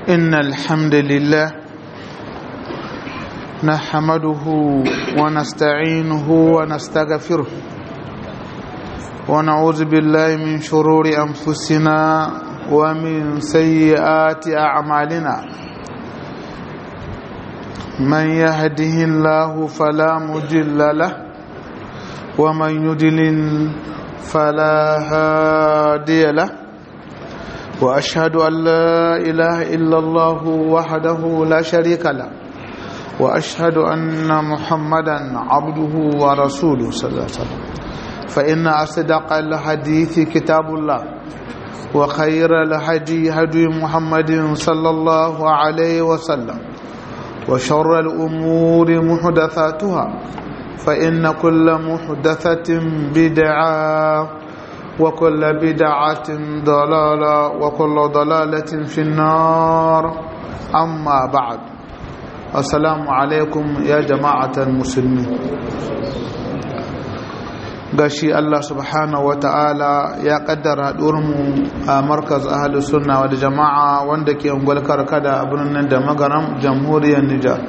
إن الحمد لله نحمده ونستعينه ونستغفره ونعوذ بالله من شرور أنفسنا ومن سيئات أعمالنا من يهده الله فلا مضل له ومن يضلل فلا هادي له واشهد ان لا اله الا الله وحده لا شريك له واشهد ان محمدا عبده ورسوله صلى الله عليه وسلم فان اصدق الحديث كتاب الله وخير الهدي هدي محمد صلى الله عليه وسلم وشر الامور محدثاتها فإن كل محدثة بدعة وكل بدعة ضلالة وكل ضلالة في النار أما بعد السلام عليكم يا جماعة المسلمين gashi Allah subhanahu wa ta'ala ya kaddara mu a markaz ahalus sunna wal jama'a wanda ke ungwal karkada a birnin da magaram jamhuriyar Nijar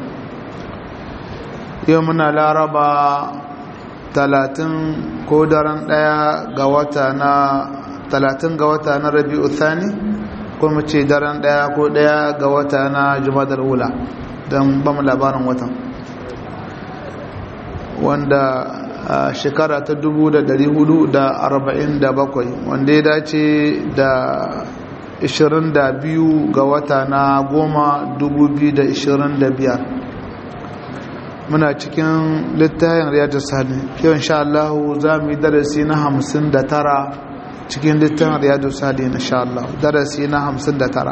yau muna laraba talatin ko daren daya ga wata na talatin ga wata na rabi'u thani ko mu ce daren daya ko daya ga wata na jumadar wula don ba mu labarin watan wanda a shekara ta 447 wanda ya dace da 22 ga wata na goma 2025 muna cikin littafin riyadu sani yau insha Allah za mu yi darasi na hamsin da tara cikin littafin riyadu sani insha Allah darasi na hamsin da tara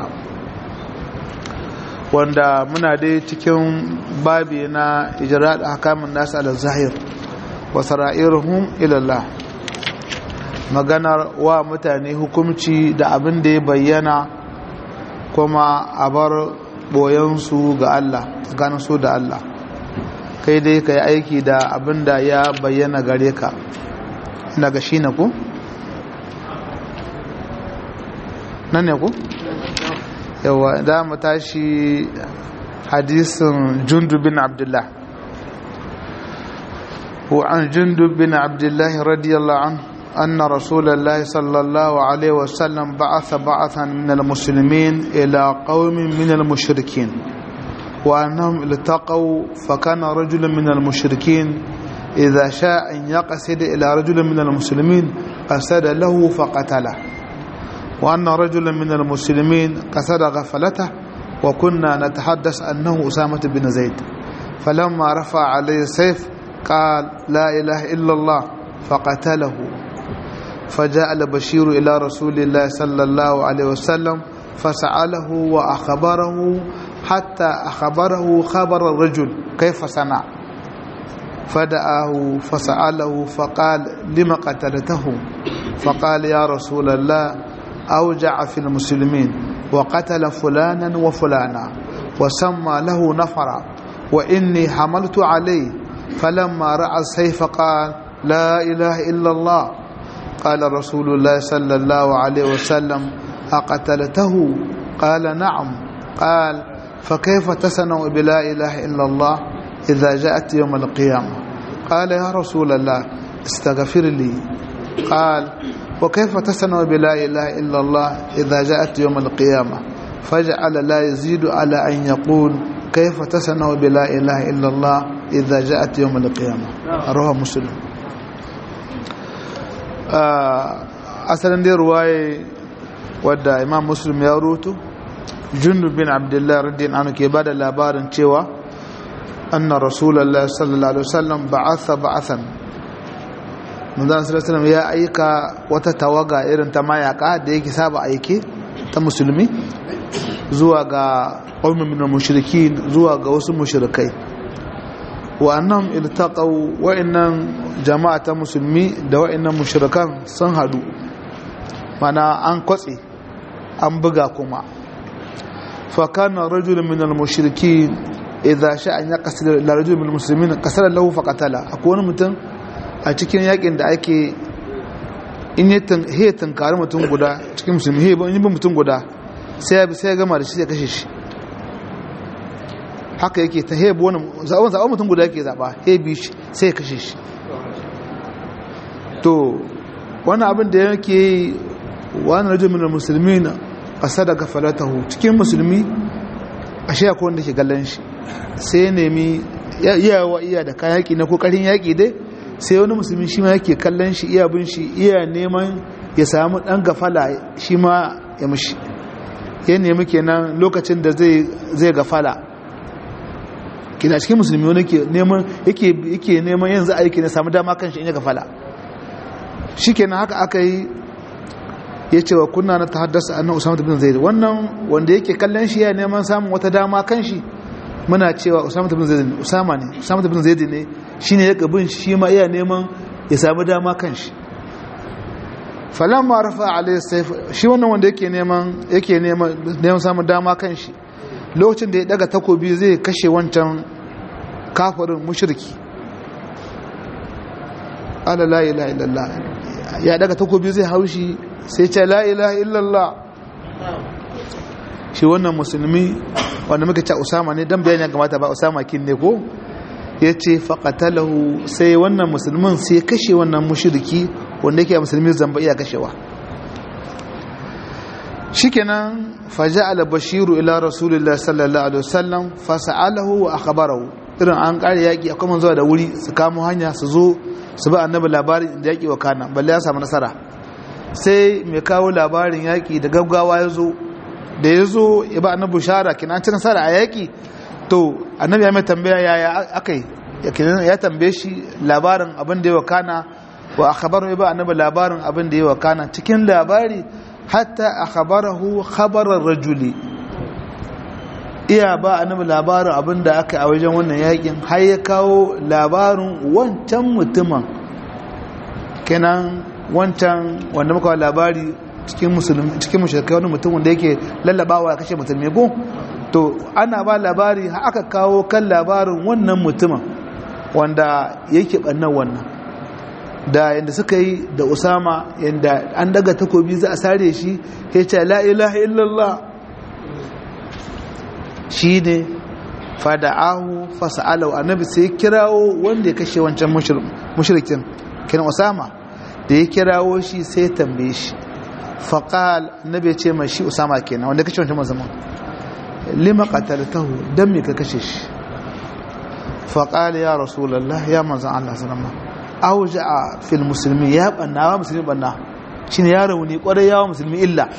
wanda muna dai cikin babi na ijira da hakamun nasu ala zahir wa sara'iruhum ilallah maganar wa mutane hukumci da abin da ya bayyana kuma a bar boyansu ga Allah tsakanin su da Allah kai dai ka yi aiki da abin da ya bayyana gare ka daga shi na ku? nan ne ku? yawa da mu tashi hadisin jundub bin abdullah وعن جندب بن عبد الله رضي الله عنه أن رسول الله صلى الله عليه وسلم بعث بعثا من المسلمين إلى قوم من المشركين وأنهم التقوا فكان رجل من المشركين إذا شاء أن يقصد إلى رجل من المسلمين قصد له فقتله وأن رجلا من المسلمين قصد غفلته وكنا نتحدث أنه أسامة بن زيد فلما رفع عليه السيف قال لا إله إلا الله فقتله فجاء البشير إلى رسول الله صلى الله عليه وسلم فسأله وأخبره حتى أخبره خبر الرجل كيف صنع فدعاه فسأله فقال لم قتلته فقال يا رسول الله أوجع في المسلمين وقتل فلانا وفلانا وسمى له نفرا وإني حملت عليه فلما رأى السيف قال لا إله إلا الله قال رسول الله صلى الله عليه وسلم أقتلته قال نعم قال فكيف تصنع بلا إله إلا الله إذا جاءت يوم القيامة قال يا رسول الله استغفر لي قال وكيف تصنع بلا إله إلا الله إذا جاءت يوم القيامة فجعل لا يزيد على أن يقول كيف تصنع بلا إله إلا الله إذا جاءت يوم القيامة رواه مسلم أصلا دي رواية wadda imam muslim ya rutu jundub bin abdullahi radiyallahu anhu ke bada labarin cewa anna rasulullah sallallahu alaihi wasallam ba'atha ba'athan manzon sallallahu ya aika wata tawaga irin ta mayaka da yake saba aike ta musulmi zuwa ga qaumin min mushrikin zuwa ga wasu mushrikai wa annam iltaqaw wa innan jama'a ta musulmi da wa innan mushrikan sun hadu mana an kwatse an buga kuma fakana rajulun min al-mushriki idza sha'a an yaqsid ila rajulin min al-muslimin qasara lahu faqatala akwai wani mutum a cikin yakin da ake in ya tunkari mutum guda cikin musulmi he in yi mutum guda sai ya sai ya gama da shi ya kashe shi haka yake ta hebu wani zaɓen zaɓen mutum guda yake zaɓa hebi shi sai ya kashe shi to wani abin da yake yi wani rajin minar musulmi na ƙasa daga falatahu cikin musulmi a shi akwai wanda ke gallon shi sai ya nemi iyawa iya da kayan yaƙi na kokarin yaƙi dai sai wani musulmi shi ma yake kallon shi iya bin shi iya neman ya samu ɗan gafala shi ma ya mushi ya nemi kenan lokacin da zai gafala kina cikin musulmi wani ke neman yake neman yanzu aiki na samu dama kan shi in ya gafala shi kenan haka aka yi ya ce wa kunna na ta haddasa annan usama bin zaid wannan wanda yake kallon shi ya neman samun wata dama kan shi muna cewa usama bin zaid usama ne usama bin zaid ne shine ya gabin shi ma iya neman ya samu dama kan shi falamma rafa alayhi sayf shi wannan wanda yake neman yake neman neman samun dama kan shi lokacin da ya daga takobi zai kashe wancan kafirin mushriki ala la ilaha illallah ya daga takobi zai haushi sai ce la ilaha illallah shi wannan musulmi wanda muka ce usama ne dan bayani kamata ba usama kin ne ko ya ce faƙatalahu sai wannan musulmin sai kashe wannan mushriki wanda yake musulmi zamba iya kashewa shikenan faja'ala bashiru ila rasulillah sallallahu alaihi wasallam fasa'alahu wa akhbarahu irin an kare yaki akwai manzo da wuri su kamo hanya su zo su ba annabi labarin da yaki wa kana balle ya samu nasara sai mai kawo labarin yaki da gaggawa ya zo da ya zo ya ba annabi bushara kina ci nasara a yaki to annabi ya mai tambaya yaya akai ya tambaye shi labarin abin da ya wakana wa akhbaru ba annabi labarin abin da ya wakana cikin labari hatta akhbarahu khabarar rajuli iya ba annabi labarin abin da aka a wajen wannan yakin har ya kawo labarin wancan mutumin kenan wancan wanda muka labari cikin musulmi cikin mushrikai wani mutum wanda yake lallabawa ya kashe musulmi ko to ana ba labari har aka kawo kan labarin wannan mutumin wanda yake bannan wannan da yadda suka yi da usama yadda an daga takobi za a sare shi ya ce la ilaha illallah shi ne fada'ahu fasa'alau annabi sai kirawo wanda ya kashe wancan mushrikin kiran usama da ya kirawo shi sai ya tambaye shi faƙal annabi ya ce mai shi usama kenan wanda ya kashe wancan musamman lima qataltahu dan me ka kashe shi faqal ya rasulullah ya manzon Allah sallama awja'a fil muslimi ya banna wa musulmi banna shine ya rauni kwarai ya musulmi illa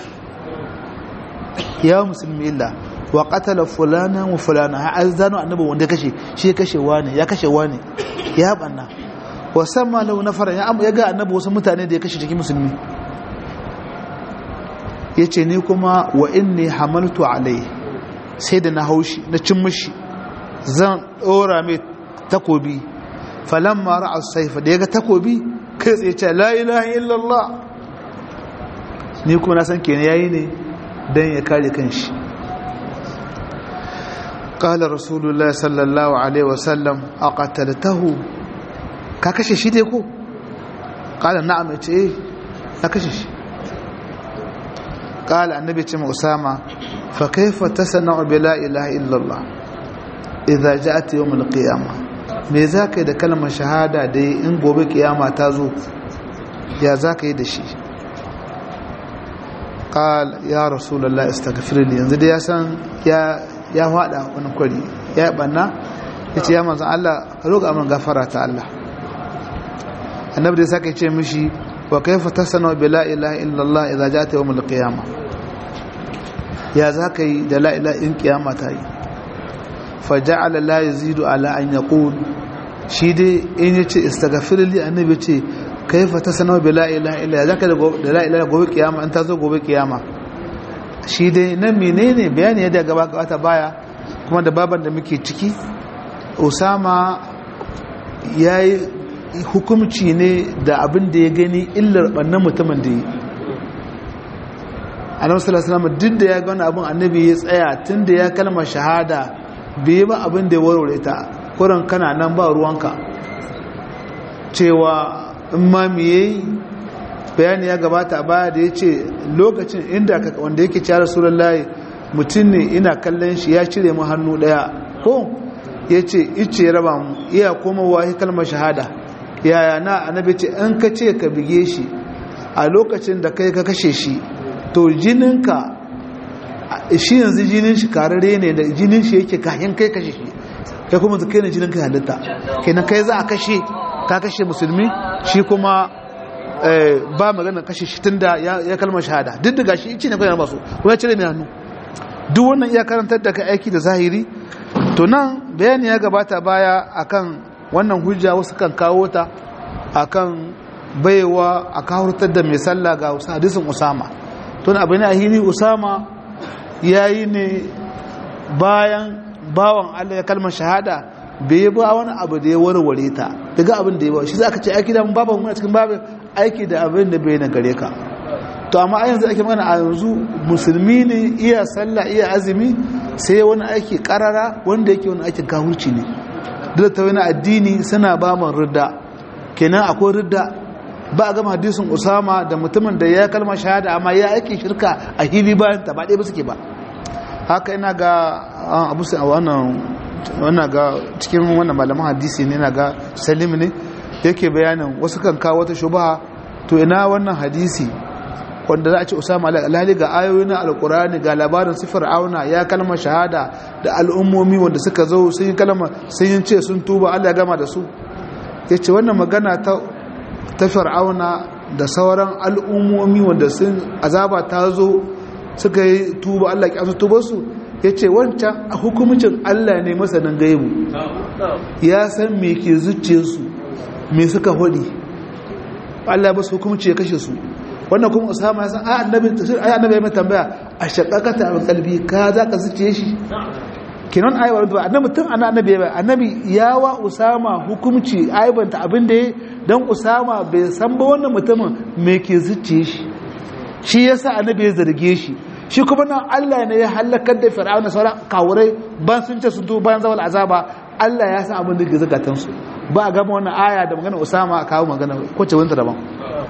ya musulmi illa wa qatala fulana wa fulana ha azanu annabi wanda kashe shi kashe wani ya kashe wani ya banna wa sama lahu nafara ya ya ga annabi wasu mutane da ya kashe cikin musulmi yace ni kuma wa inni hamaltu alai sai da na haushi na cin mishi zan dora mai takobi falamma ra'a saifa da yaga takobi kai tsaye ce la ilaha illallah ni kuma na san kenan yayi ne dan ya kare kanshi قال رسول الله صلى الله عليه وسلم أقتلته كاكشي شي ديكو قال نعم ايه كاكشي قال النبي تيم أسامة فكيف تصنع بلا إله إلا الله إذا جاءت يوم القيامة me za ka yi da kalmar shahada da in gobe kiyama ta zo ya za ka yi da shi ƙal ya rasulallah istaghfirli yanzu da ya san ya faɗa wani kwari ya yi ɓanna ya ce ya manzan Allah roƙa min gafara ta Allah annabi da ya saka ce mishi wa kaifa tasana bi la ilaha illallah idza ja'at yawm al-qiyamah ya za ka yi da la ilaha in kiyama ta yi faja'ala la yazidu ala an yaqul shi dai in yace istaghfir li annabi ce kaifa tasana bi la ilaha illa zaka da la ilaha gobe kiyama an ta zo gobe kiyama shi dai nan menene bayani yadda gaba gaba baya kuma da baban da muke ciki usama yayi hukumci ne da abin da ya gani illar bannan mutumin da yi annabi sallallahu alaihi wasallam duk da ya ga wani abin annabi ya tsaya tunda ya kalmar shahada bai ba abin da ya warware ta kuran kana nan ba ruwanka cewa in ma miye bayani ya gabata a baya da ya ce lokacin inda wanda yake ciyar suran layi mutum ne ina kallon shi ya cire mu hannu daya ko ya ce ice ya raba mu iya koma wahi kalmar shahada yaya na annabi ce in ka ce ka bige shi a lokacin da kai ka kashe shi to jininka shi yanzu jinin shi karare ne da jinin shi yake kayan kai kashe shi kai kuma kai ne jinin ka halitta kenan kai za a kashe ka kashe musulmi shi kuma ba magana kashe shi tun da ya kalmar shahada duk da gashi ice ne kai ba su kuma ya cire mai hannu duk wannan iya karantar da ka aiki da zahiri to nan bayani ya gabata baya akan wannan hujja wasu kan kawo ta akan baiwa a kawurtar da mai sallah ga hadisin usama to na abin ahiri usama yayi ne bayan bawan Allah ya kalmar shahada bai yi ba wani abu da ya warware ta daga abin da ya ba shi za ka ce aiki da babu muna cikin babin aiki da abin da bai na gare ka to amma a yanzu ake magana a yanzu musulmi ne iya sallah iya azumi sai wani aiki karara wanda yake wani aikin kahurci ne duk ta wani addini suna ba man ridda kenan akwai ridda ba a gama hadisin usama da mutumin da ya kalmar shahada amma ya aiki shirka a hili bayan ta ba ɗaya ba suke ba haka ina ga abu a wannan wannan ga cikin wannan malaman hadisi ne na ga salim ne yake bayanin wasu kan kawo wata shubaha to ina wannan hadisi wanda za a ce usama alhali ga ayoyi na alkurani ga labarin sifar auna ya kalmar shahada da al'ummomi wanda suka zo sun yi kalma sun yi ce sun tuba allah gama da su ya ce wannan magana ta ta fir'auna da sauran al'ummomi wanda sun azaba ta zo suka yi tuba allah ya tuba su ya ce wancan a hukumcin allah ne masanin gaibu ya san me ke zuciyarsu me suka hudi allah ba su hukumci ya kashe su wannan kuma usama ya san ai annabi ai annabi ya mai tambaya a shaqaqata al qalbi ka za ka zuciye shi kinan ai wa annabi tun annabi ya annabi ya wa usama hukumci aibanta abin da dan usama bai san ba wannan mutumin me ke zuciye shi shi yasa annabi ya zarge shi shi kuma nan Allah ne ya halakar da fir'aun da sauran kawurai ban sun ce sun tuba bayan zawal azaba Allah ya san abin da ke zakatan su ba a gama wannan aya da magana usama a kawo magana ko ce wanda daban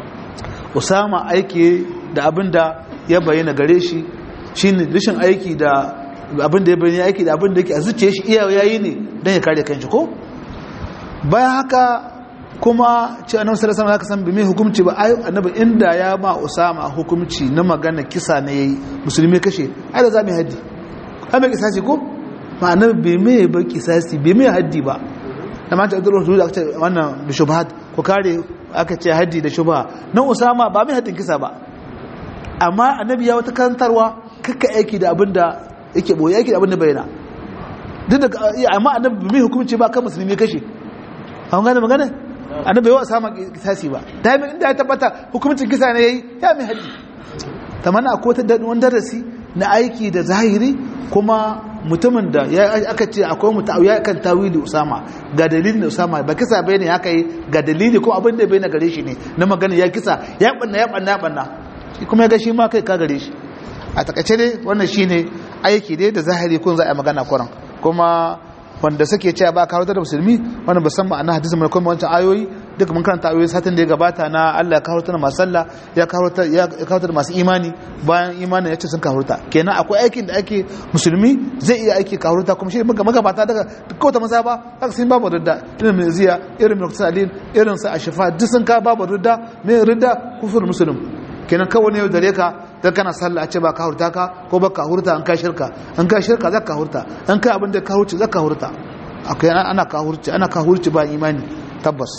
usama aiki da abin da ya bayyana gare shi shine rashin aiki da abin da ya bayyana aiki da abin da yake a zuciya shi iya yayi ne dan ya kare kanshi ko bayan haka kuma ce annabi sallallahu alaihi wasallam san bi mai hukunci ba ai annabi inda ya ma usama hukunci na magana kisa ne yayi musulmi kashe ai da zamu haddi ai mai kisasi ko ma annabi bai mai ba kisasi bai mai haddi ba da ma ta duro da aka ce wannan bi shubhat ko kare aka ce haddi da shubha nan usama ba mai haddin kisa ba amma annabi ya wata kantarwa kakka aiki da abin da yake boye aiki da abin da bayyana duk da amma annabi mai hukunci ba kan musulmi kashe an gane magana annabi yawa samun kisasi ba da yi inda ya tabbata hukumcin kisa ne ya yi ya mai haddi ta mana ko ta wani darasi na aiki da zahiri kuma mutumin da ya aka ce akwai mutu ya kan tawili usama ga dalilin usama ba kisa bai ne haka yi ga dalili ko abin da bai na gare shi ne na magana ya kisa ya banna ya banna ya banna kuma ya ga shi ma kai ka gare shi a takaice dai wannan shine aiki dai da zahiri kun za a yi magana kuran kuma wanda suke cewa ba kawo da musulmi wannan ba san ma'ana hadisin mai kuma wancan ayoyi duk mun karanta ayoyi satin da ya gabata na Allah ya kawo ta masu sallah ya kawo ta ya kawo ta masu imani bayan imanin yace sun kawo ta kenan akwai aikin da ake musulmi zai iya aiki kawo ta kuma shi muka magabata daga duk ta maza ba haka sun babu ridda irin mai ziya irin mai salin irin sa ashifa duk sun ka babu ridda mai ridda kufur muslim kenan kawai ne dare ka dan kana sallah a ce ba ka hurta ka ko ba ka hurta an ka shirka an ka shirka za ka hurta an ka abin da ka hurci za ka hurta akwai ana ka hurci ana ka hurci ba imani tabbas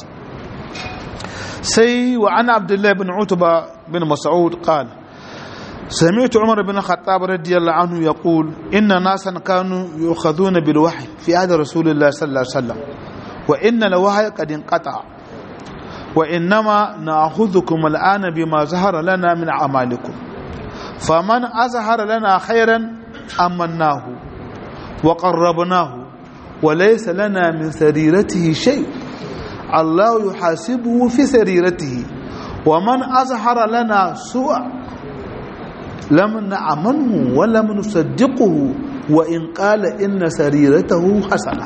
sai wa ana abdullahi bin utba bin mas'ud qala سمعت عمر بن الخطاب رضي الله عنه يقول إن ناسا كانوا يؤخذون بالوحي في عهد رسول الله صلى الله عليه وسلم وإن الوحي قد انقطع وإنما نأخذكم الآن بما ظهر لنا من أعمالكم فمن أظهر لنا خيرا أمناه وقربناه وليس لنا من سريرته شيء الله يحاسبه في سريرته ومن أظهر لنا سوء لم نعمنه ولم نصدقه وإن قال إن سريرته حسنة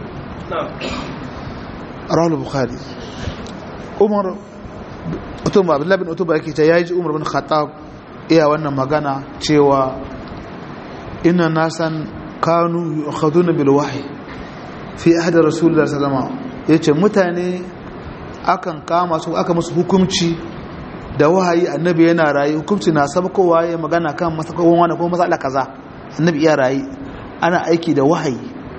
رواه البخاري umar utuba abdullahi bin utuba yake ce yaji umar bin khattab iya wannan magana cewa inna nasan kanu yu'khaduna bil wahyi fi ahdi rasulullah sallallahu alaihi wasallam yace mutane akan kama su aka musu hukunci da wahayi annabi yana rayi hukunci na sabkowa ya magana kan masakon wani ko masala kaza annabi iya rayi ana aiki da wahayi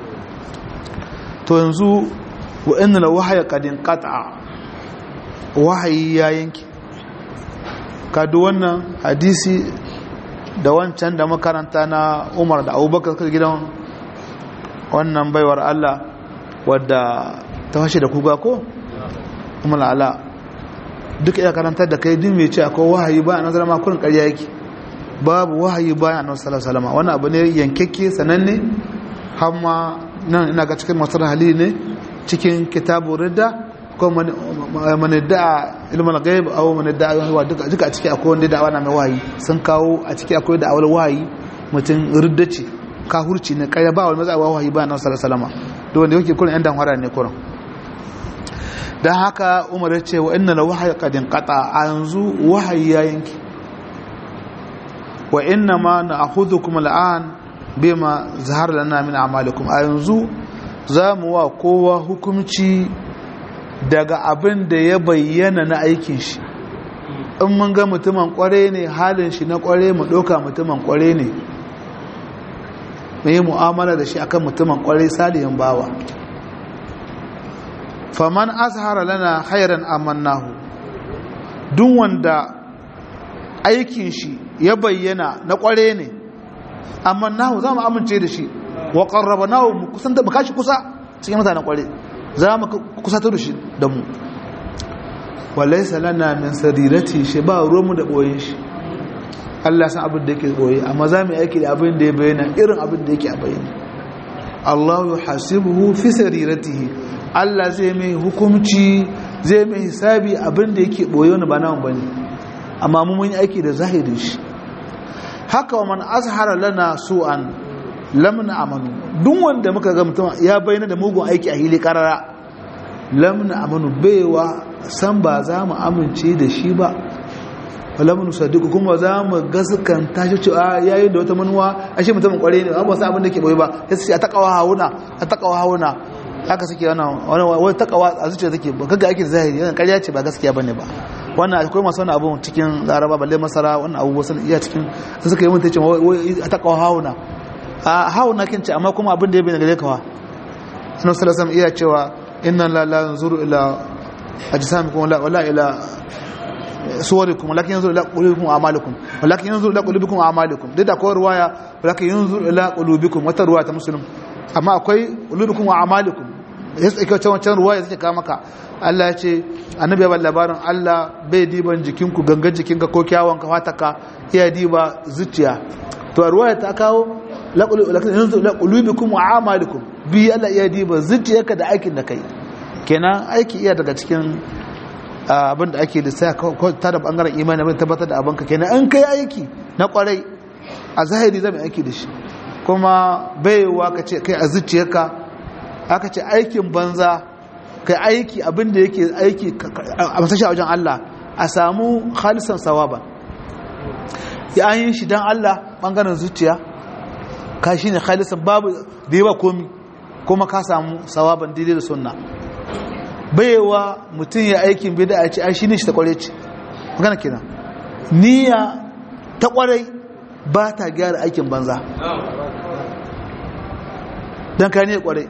to yanzu wa inna la wahaya qad inqata wahayi ya yanke kadu wannan hadisi da wancan da makaranta na Umar da Abubakar gidan wannan baiwar Allah wadda ta fashe da kuga ko umar ala duk iya karantar da kai din mai ce akwai wahayi ba a nazarar makonin karya yake babu wahayi ba a nasarar salama wani abu ne yankakke sananne hamma nan ina ga cikin masarar hali ne cikin kitabu ridda ko mani da'a ilmin gaib a mani da'a yawa duka a ciki akwai wanda da'awa na mai wahayi sun kawo a ciki akwai da'awar wahayi mutum ridda ce kahurci ne karya ba wani matsawa wahayi ba a nasarar salama da wanda yake kurin yan damhara ne kurin don haka umar ya ce wa inna la wahayi kadin kata a yanzu wahayi ya yanki wa inna ma na ahudu kuma la'an bima zahar lana min amalikum a yanzu za mu wa kowa hukumci daga abin da ya bayyana na aikin shi in mun ga mutumin kware ne halin shi na kware mu ɗauka mutumin kware ne mai mu'amala da shi akan mutumin kware salihin bawa faman azhara lana khairan amannahu duk wanda aikin shi ya bayyana na kware ne amannahu za mu amince da shi wa qarrabnahu mu kusan da kashi kusa cikin mutanen kware za mu kusato da shi da mu walaysa lana min sarirati shi ba ruwanmu da boyen shi Allah san abin da yake boye amma za mu aiki da abin da ya bayyana irin abin da yake a bayyana Allah yuhasibuhu fi sariratihi Allah zai mai hukumci zai mai hisabi abin da yake boye wani ba namu bane amma mu mun yi aiki da zahirin shi haka wa man azhara lana su'an lam amanu duk wanda muka ga mutum ya bayyana da mugun aiki a hili karara lam amanu baiwa san ba za mu amince da shi ba wala mun sadiku kuma za mu gaskanta shi cewa yayi da wata manuwa ashe mutumin kware ne ba sa abin da ke boye ba sai su a takawa hauna a takawa hauna haka suke wannan wani takawa a zuciya take ba kaga ake zahiri yana ƙarya ce ba gaskiya bane ba wannan akwai masu wani abu cikin laraba balle masara wannan abu wasu iya cikin sun suka yi mun tace a takawa hauna a hauna kin ce amma kuma abin da ya bayyana gare kawa annabi sallallahu alaihi iya cewa inna la la yanzuru ila ajsamikum wala wala ila suwarikum walakin yanzuru ila qulubikum wa a'malikum walakin yanzuru ila qulubikum wa a'malikum duk da akwai ruwaya walakin yanzuru ila qulubikum wata ruwaya ta muslim amma akwai qulubikum wa a'malikum yasa ake wancan wancan ruwaya zai kawo maka Allah ya ce annabi ya labarin Allah bai diban jikinku gangan jikinka ko kyawun ka fataka iya diba zuciya to ruwaya ta kawo lakin yanzu ila qulubikum wa a'malikum bi Allah iya diba zuciyarka da aikin da kai kenan aiki iya daga cikin abin da ake lissa ta da bangaren imani abin tabbatar da abinka kenan an kai aiki na kwarai a zahiri zai aiki da shi kuma baiwa ka ce kai a zuciyarka aka ce aikin banza kai aiki abin da yake aiki a masashi a wajen Allah a samu khalisan sawaba ya an yi shi don Allah bangaren zuciya ka shi ne khalisan babu da yawa komi kuma ka samu sawaban daidai da sunna baiwa mutum ya aikin bida a ce ai shi ne shi ta kware ce magana kenan niyya ta kwarai ba ta gyara aikin banza don ka ne kwarai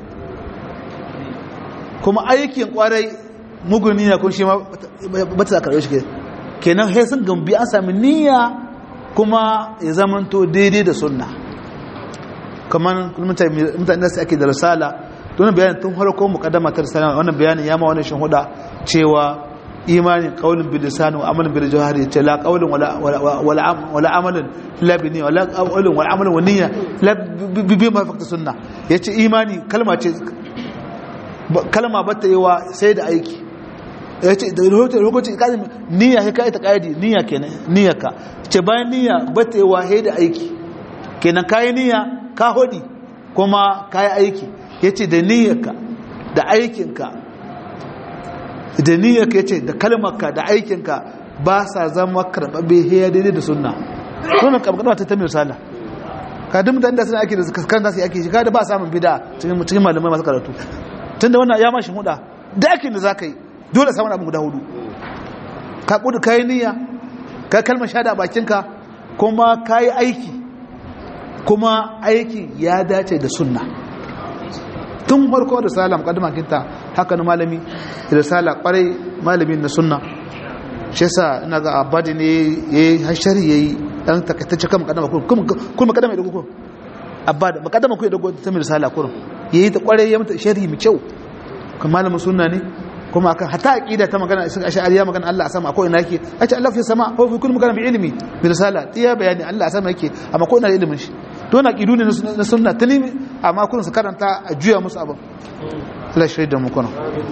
kuma aikin kwarai mugun niyya kun shi ma ba ta karɓe shi kenan sai sun gambi an sami niyya kuma ya zamanto daidai da sunna kamar mutane da su ake da risala don bayanin tun harko mukaddama ta risala wannan bayanin ya ma wani shin huda cewa imanin qaulun bil lisan wa amalin bil jawhari ce la qaulun wala wala wala amalin la bi niyya wala qaulun wala amalin wa niyya la bi ma fakta sunna yace imani kalma ce kalma ba ta yiwa sai da aiki yace da lokacin kazi niyya sai kai ta kaidi niyya kenan niyyarka ce bayan niyya ba ta yiwa sai da aiki kenan kai niyya ka hodi kuma kai aiki yace da niyyarka da aikinka da niyyarka yace da kalmarka da aikinka ba sa zama karbabe hiya daidai da sunna wannan kabkaba ta tamir sala ka duk mutane da suna ake da kan zasu ake shi ka da ba samun bid'a cikin cikin malamai masu karatu tunda wannan ya mashi huda da aikin da zaka yi dole samun abin guda hudu ka kudu kai niyya ka kalmar shahada a bakinka kuma kai aiki kuma aiki ya dace da sunna tun farko da sala mukaddama kinta haka na malami da sala kwarai malamin na sunna shi yasa ina ga abadi ne yayi hashari yayi dan takaitacce kan mukaddama kuma kuma mukaddama da kuku abadi mukaddama ku da gobe ta mai sala kurum yayi ta kwarai ya mata sharhi mai kyau kan malamin sunna ne kuma akan hata aqida ta magana sun ash'ariya magana Allah a sama akwai ina yake ace Allah fi sama ko fi kullu magana bi ilmi bi risala tiya bayani Allah a sama yake amma ko ina da ilimin shi to na aqidu ne na sunna tani amma kun su karanta a juya musu abin Allah shi da mu kuna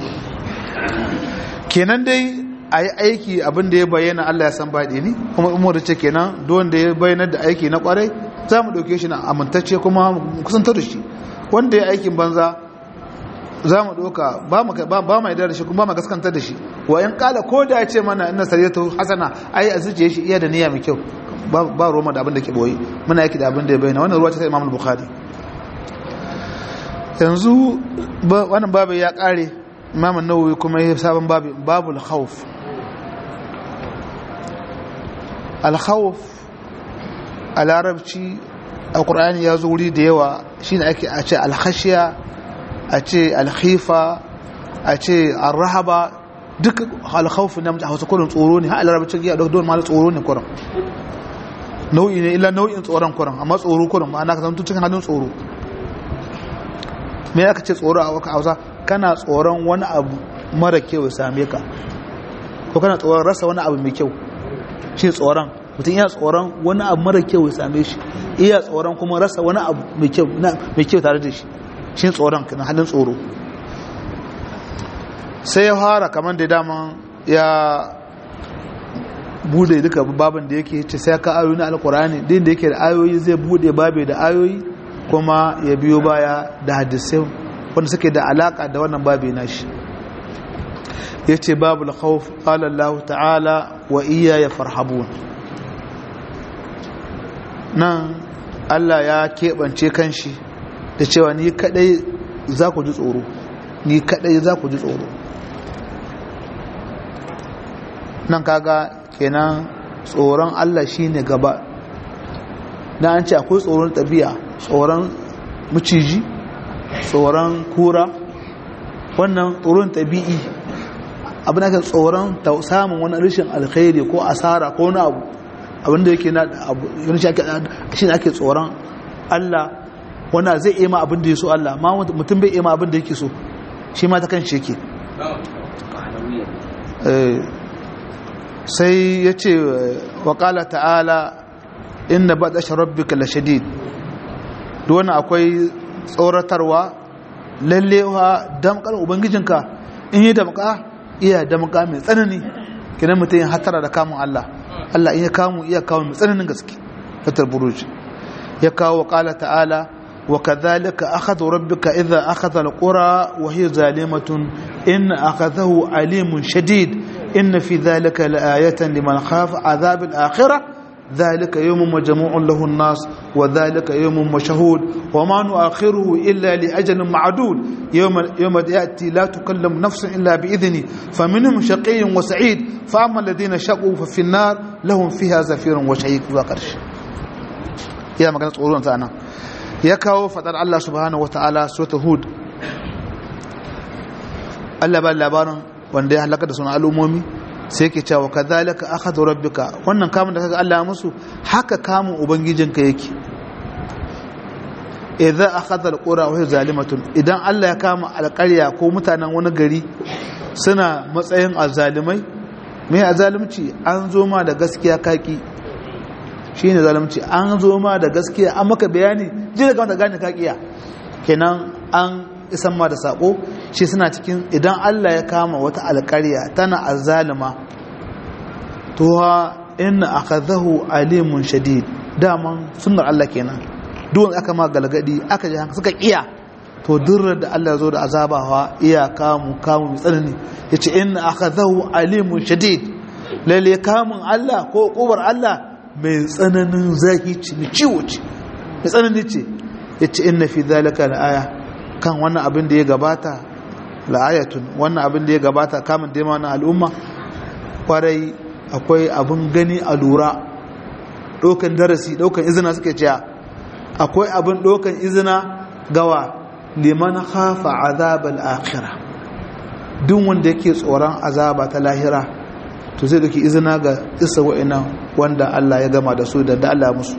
kenan dai ayi aiki abin da ya bayyana Allah ya san baɗi ni kuma umar ce kenan duk wanda ya bayyana da aiki na kwarai za mu dauke shi na amintacce kuma kusantar da shi wanda ya aikin banza za mu ɗauka ba mu yadda da shi kuma ba mu gaskantar da shi wa in kala ko da ya ce mana ina sariyatu hasana ai a zuciya shi iya da niyya mai kyau ba roma da abin da ke boye muna yaki da abin da ya bayyana wannan ruwa ce ta imam bukhari yanzu wannan babu ya kare imam nawawi kuma ya sabon babu babul khawf al khawf a larabci a qur'ani ya zo wuri da yawa shine ake a ce al khashiya a ce alkhifa a ce arrahaba duk alkhawfi na hausa kurin tsoro ne har larabcin ya don ma tsoro ne kurin nau'i ne illa nau'in tsoron kurin amma tsoro kurin ma'ana ka zanto cikin halin tsoro me aka ce tsoro a waka hausa kana tsoron wani abu mara kyau ya same ka ko kana tsoron rasa wani abu mai kyau shi tsoron mutum iya tsoron wani abu mara kyau ya same shi iya tsoron kuma rasa wani abu mai kyau tare da shi shi tsoron na halin tsoro sai ya fara kamar da dama ya bude duka babin da yake ce sai ka ayoyi na alkurani din da yake da ayoyi zai bude babe da ayoyi kuma ya biyo baya da hadisai wanda suke da alaka da wannan babe na shi ya ce babu khawf qala Allah ta'ala wa iya ya farhabun nan Allah ya keɓance kanshi da cewa ni kadai za ku ji tsoro ni kadai za ku ji tsoro nan kaga kenan tsoron Allah shine gaba na an ce akwai tsoron tabi'a tsoron maciji tsoron kura wannan tsoron tabi'i abin aka tsoron samun wani rashin alkhairi ko asara ko wani abu abinda yake na abu shi ake tsoron Allah wanda zai iya ma abin da ya so Allah ma mutum bai iya ma abin da yake so shi ma ta kan shi yake sai ya ce wa ƙala ta'ala inna ba ɗashe rabbika la shadid wani akwai tsoratarwa lallewa damkar ubangijinka in yi damka iya damka mai tsanani kinan mutum ya hatara da kamun Allah Allah in ya kamu iya kawo mai tsananin gaske fatar buruji ya kawo wa ƙala ta'ala وكذلك أخذ ربك إذا أخذ القرى وهي ظالمة إن أخذه عليم شديد إن في ذلك لآية لمن خاف عذاب الآخرة ذلك يوم مجموع له الناس وذلك يوم مشهود وما نؤخره إلا لأجل معدود يوم, يوم يأتي لا تكلم نفس إلا بإذنه فمنهم شقي وسعيد فأما الذين شقوا ففي النار لهم فيها زفير وشهيق وقرش يا مكان تقولون أنا ya kawo fadar Allah subhanahu wataala sura hud Allah ba labarin wanda ya halaka da sunan al'ummomi sai yake cewa kadhalika akhadhu rabbika wannan kamun da kaga Allah ya musu haka kamun ubangijinka yake idza akhadha alqura wa hiya zalimatun idan Allah ya kama alƙarya ko mutanen wani gari suna matsayin azalimai me azalimci an zo ma da gaskiya kaki shi ne zalimci an zo ma da gaskiya an maka bayani ji da kamata gane kakiya kenan an isan ma da sako shi suna cikin idan Allah ya kama wata alƙarya tana azzalima to ha inna akhadahu alimun shadid daman sunnar Allah kenan duk aka ma galgadi aka ji suka kiya to durrar da Allah zo da azabawa iya kamu kamu mai tsanani yace inna akhadahu alimun shadid lalle kamun Allah ko kubar Allah mai tsananin zaki ci mai ciwo ce mai tsanani ce yace inna fi zalika la'aya kan wannan abin da ya gabata la'ayatun wannan abin da ya gabata kamun da wannan al'umma kwarai akwai abin gani a lura ɗaukan darasi ɗaukan izina suke cewa akwai abin ɗaukan izina gawa liman hafa azabal akhirah duk wanda yake tsoron azaba ta lahira to zai dauki izina ga isa wa'ina wanda Allah ya gama da su da da Allah musu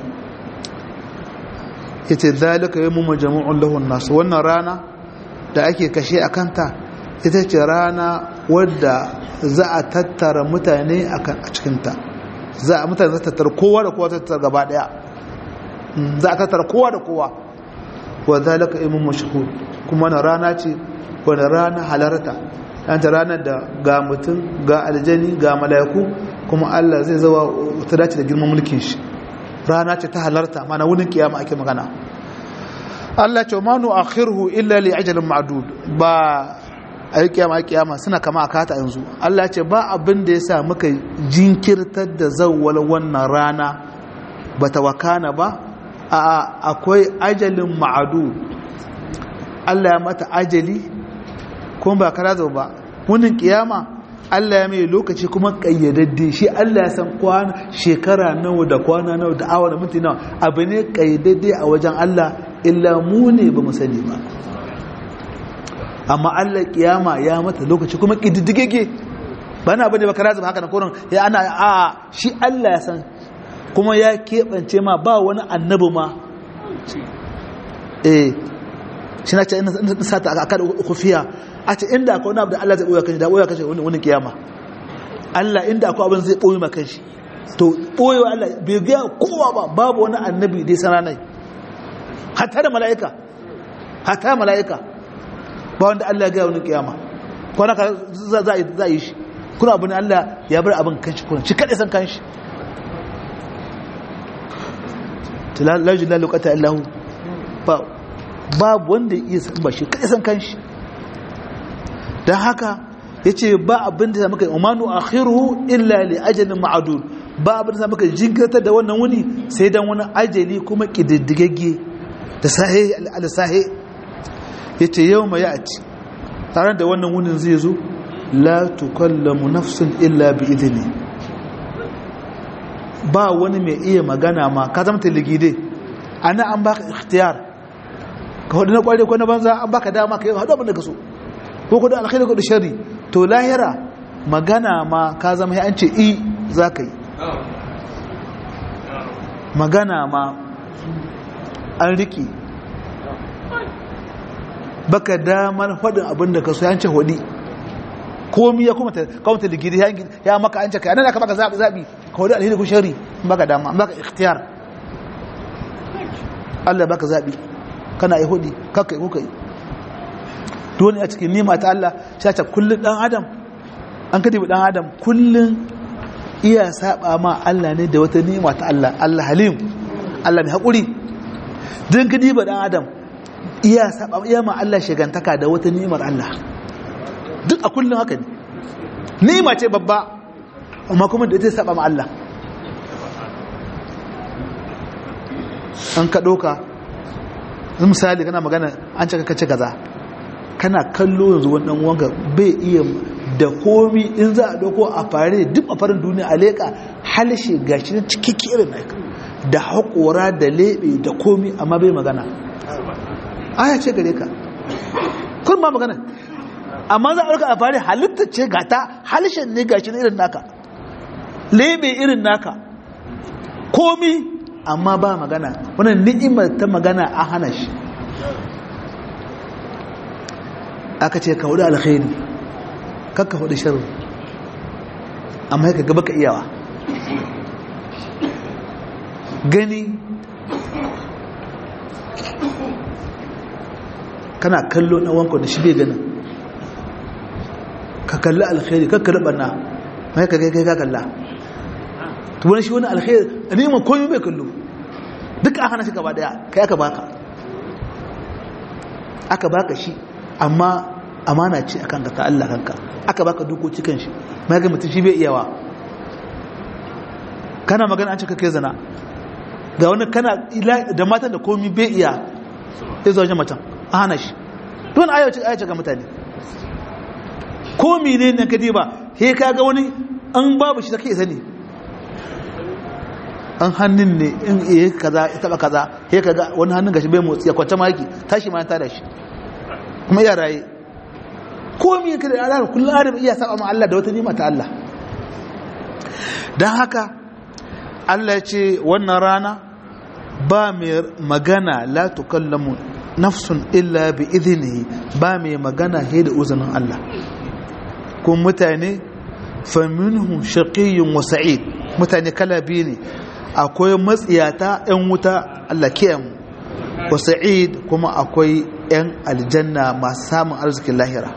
yace zalika yawmu majmu'un lahun nas wannan rana da ake kashe a kanta ita ce rana wadda za a tattara mutane a cikinta za a mutane za a tattara kowa da kowa tattara gaba daya za a tattara kowa da kowa wa zalika imun mashhud kuma na rana ce wani rana halarta ta ranar da ga mutum ga aljani ga mala'iku kuma Allah zai zawa ta dace da girman mulkin shi rana ce ta halarta mana wurin kiyama ake magana Allah ce ma nu akhiruhu illa li ajalin ma'dud ba a yi kiyama kiyama suna kama a kata yanzu Allah ce ba abin da yasa muka jinkirtar da zawwal wannan rana bata wakana ba a akwai ajalin ma'dud Allah ya mata ajali kuma ba kara zo ba wannan kiyama Allah ya mai lokaci kuma kayyadadde shi Allah ya san kwana shekara nawa da kwana nawa da awa da minti nawa abu ne kayyadadde a wajen Allah illa mu ne ba mu sani ba amma Allah kiyama ya mata lokaci kuma kididdigege ba na bane ba kara zuba haka na koron ya ana a shi Allah ya san kuma ya keɓance ma ba wani annabi ma eh shi na ce ina sata a kada kufiya a ce inda akwai wani abu da Allah zai ɓoye kanshi da ɓoye kanshi wani kiyama Allah inda akwai abin zai ɓoye ma kanshi to ɓoyewa Allah bai gaya kowa ba babu wani annabi dai sana nai hatta da mala'ika hatta mala'ika ba wanda Allah ya gaya wani kiyama kwana ka za a yi shi kuna abin Allah ya bar abin kanshi kuna shi kaɗai san kanshi tilalajin lalukata illahu babu wanda ya iya san ba shi kaɗai san kanshi don haka ya ce ba abin da muka yi umarnu a khiru illa li ajalin ma'adul ba abin da muka jinkirtar da wannan wuni sai don wani ajali kuma ƙididdigagge da sahe al-sahe ya ce yau ma ya ci tare da wannan wunin zai zo la tukallamu nafsun illa bi idini ba wani mai iya magana ma ka zama taligide ana an baka ikhtiyar ka hudu na kware ko na banza an baka dama ka yi hadu abin da ka so ko kudu alkhairu kudu shari to lahira magana ma ka zama ya an ce i za ka yi magana ma an riki baka damar faɗin abin da ka so ya ce hudi komi ya kuma kawanta ligidi ya maka an ce kai anan aka baka zaɓi zaɓi ka hudu alheri ko shari baka dama baka ikhtiyar Allah baka zaɓi kana yi hudi kakka yi kuka yi dole a cikin nima ta Allah shace kullun dan adam an kadi dan adam kullun iya saba ma Allah ne da wata nima ta Allah Allah halim Allah mai hakuri dan kadi ba dan adam iya saba iya ma Allah shigantaka da wata nimar Allah duk a kullun haka ne nima ce babba amma kuma da ita saba ma Allah an ka doka misali kana magana an cika kace kaza kana kallo yanzu wannan wanga bai iya da komi in za a dauko a fare duk a farin duniya a leƙa halshe gashi na cikiki irin naka da haƙora da leɓe da komi amma bai magana aya ce gare ka kun ma magana amma za a ɗauka a fare halitta ce gata halshen ne gashi na irin naka leɓe irin naka komi amma ba magana wannan ni'imar ta magana a hana shi aka ce ka hudu alkhairi kakka hudu sharri amma ya gaba ka iyawa gani kana kallo na wanko da shi bai ganin ka kalli alkhairi kakka ribanna mai ka kai ka kalla to wani shi wani alkhairi a neman komi bai kallo duk a hana shi gaba daya kai aka baka aka baka shi amma amana ce a kanka ta Allah kanka aka baka dokoki kan shi mai ga mutum shi bai iyawa kana magana an ce kake zana ga wani kana da matan da komi bai iya ya zo wajen matan a hana shi don ayace ayace ga mutane komi ne na kadi ba he ka ga wani an babu shi ta kai sani an hannun ne in iya kaza ya taba kaza he ka ga wani hannun gashi bai motsi ya kwanta maki tashi ma ta da shi kuma iya raye komi ka da Allah kullum adam iya saba ma Allah da wata nima ta Allah dan haka Allah ya ce wannan rana ba mai magana la tukallamu nafsun illa bi idhnihi ba mai magana he da uzunin Allah kun mutane faminhum shaqiyyun wa sa'id mutane kala biyu ne akwai matsiyata yan wuta Allah kiyamu wa sa'id kuma akwai yan aljanna masu samun arzikin lahira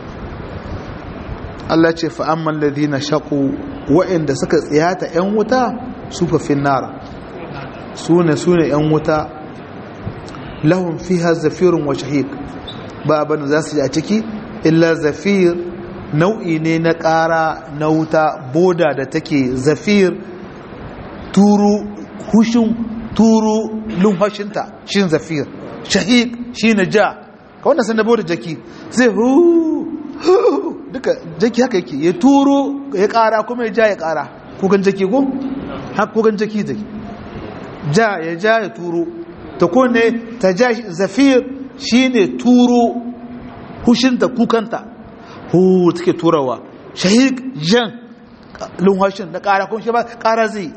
Allah ce fa amman ladina shaqu wa'inda suka tsiyata yan wuta suka finnar sune sune yan wuta lahum fiha zafirun wa shahiq ba abin za su ji a ciki illa zafir nau'i ne na ƙara na wuta boda da take zafir turu hushin turu lumfashinta shin zafir shahiq shi na ja ka wanda sun da boda jaki zai hu duka jaki haka yake ya turo ya ƙara kuma ya ja ya ƙara kukan jaki ko? haka kukan jaki jaki ja ya ja ya turo ta kone ta ja zafir shine turo hushinta kukanta hu take turawa shahid jan lunwashin da kara kun shi ba kara zai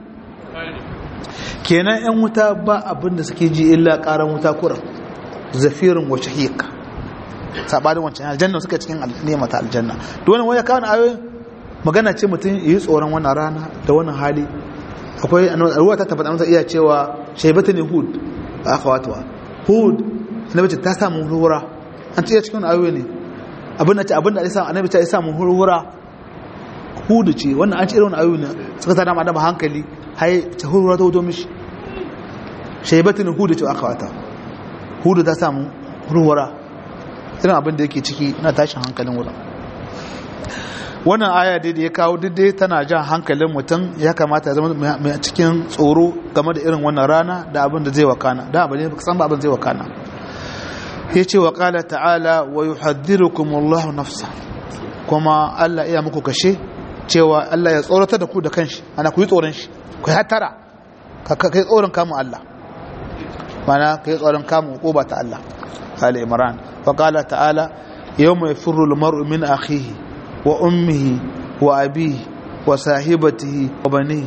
kenan yan wuta ba abin da suke ji illa karan wuta kura zafirin wa shahik sabanin wancan aljanna suka cikin nema ta aljanna to wannan waya kawo ayoyin magana ce mutum yi tsoron wannan rana da wannan hali akwai ruwa ta tabbata masa iya cewa shaibatu ne hud a akhawatuwa hud annabi ta samu hurura an ce cikin ayoyi ne abin da ce abin da ya samu annabi ta ya samu hurura hudu ce wannan an ce irin ayoyi ne suka tada madama hankali hai ta hurura ta wuto mishi shaibatu ne hudu ce akhawata hudu ta samu hurura irin abin da yake ciki na tashin hankalin wurin wannan aya dai da ya kawo dai tana jan hankalin mutum ya kamata ya zama mai cikin tsoro game da irin wannan rana da abin da zai wakana da abin da san ba abin zai wakana ya ce wa ƙala ta'ala wa yi haddirukumullahu nafsa kuma Allah iya muku kashe cewa Allah ya tsoratar da ku da kanshi ana ku yi tsoron shi ku yi hatara ka yi tsoron kamun Allah mana ka yi tsoron kamun ko ba ta Allah Ali Imran wa ƙala ta'ala yau mai firru lumaru min akhihi wa ummihi wa abihi wa sahibatihi wa bani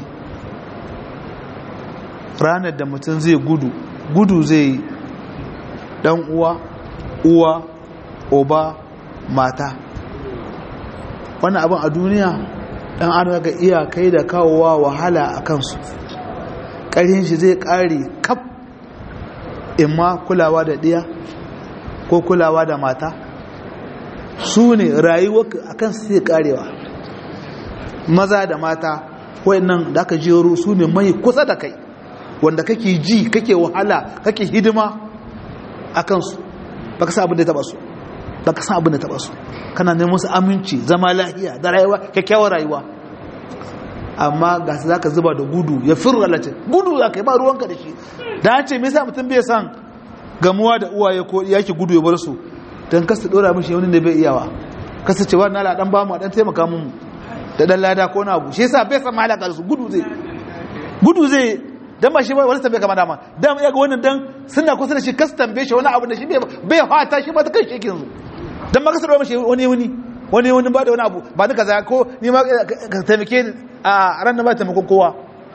ranar da mutum zai gudu gudu zai dan uwa uwa oba mata wannan abin a duniya dan an ga iyakai da kawowa wahala a kansu ƙarhin shi zai ƙare kaf imma kulawa da ɗiya ko kulawa da mata su ne rayuwa a kan su zai ƙarewa maza da mata wayannan da aka jero su ne mai kusa da kai wanda kake ji kake wahala kake hidima a kansu baka san abin da ya taba su baka san abin da ya taba su kana neman su aminci zama lafiya da rayuwa kyakkyawar rayuwa amma ga su zaka zuba da gudu ya firra lati gudu za ka yi ba ruwanka da shi da an ce me yasa mutum bai san gamuwa da uwaye ko yake gudu ya bar su dan kasa dora mishi wani da bai iyawa kasa ce wannan la dan ba mu dan taimaka mu da dan lada ko na abu shi yasa bai san malaka su gudu zai gudu zai dan ba shi ba wani tambaye kama dama dan ya ga wannan dan suna kusa da shi kas tambaye shi wani abu da shi bai fata shi ba ta kai shi yake yanzu dan ma kasar mashi wani wani wani wani ba da wani abu ba duka za ko ni ma ka taimake ni a ran ba taimakon kowa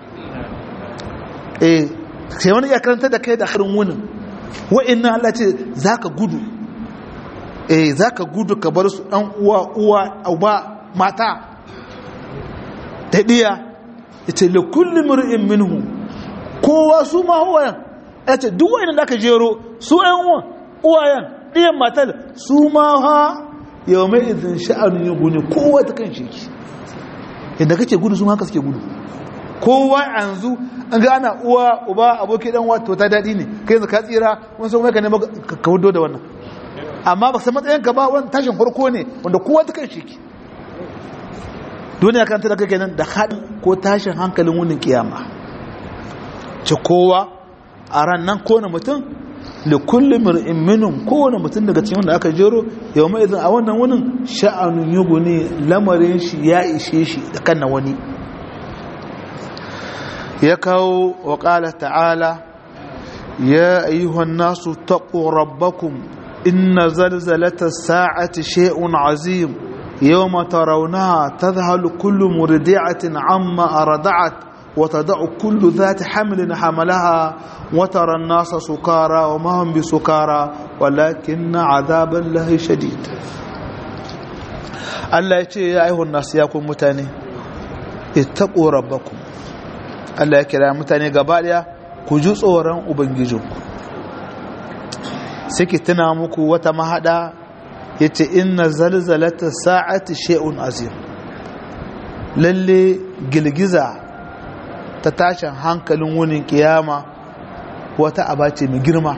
eh sai wani ya karanta da kai da harin wunin wa'annan Allah ce zaka gudu eh zaka gudu ka bar su dan uwa uwa uba mata da diya yace li kulli mar'in minhu kowa su ma uwayen ya ce duk wani da aka jero su ‘yan uwan uwayen ɗiyan matar su ma ha yau mai izin sha'anin yin gune kowa ta kan shi yadda kake gudu su haka suke gudu kowa yanzu an ga ana uwa uba aboki dan wato ta daɗi ne kai yanzu ka tsira wani sau mai ka nema ka hudo da wannan amma ba san matsayin ka ba wani tashin farko ne wanda kowa ta kan shi duniya kan ta da kake nan da haɗin ko tashin hankalin wunin kiyama ci kowa a ran nan kowane mutum da kullum mir'in minum kowane mutum daga cikin wanda aka jero yau mai izin a wannan wunin sha'anun yugu ne lamarin shi ya ishe shi da kan wani ya kawo wa ƙala ta'ala ya ayyuhan nasu taƙo rabbakum inna zalzalata sa'ati shay'un azim yawma tarawnaha tadhhalu kullu murdi'atin amma arda'at وتضع كل ذات حمل حملها وترى الناس سكارى وما هم بسكارى ولكن عذاب الله شديد الله يتي يا أيها الناس ياكم متاني اتقوا ربكم الله يكرا متاني قباليا كجو صورا وبنجيجوكم سكي تنا muku wata mahada yace inna zalzalata sa'ati shay'un azim lalle gilgiza ta tashin hankalin wunin kiyama wata aba ce mai girma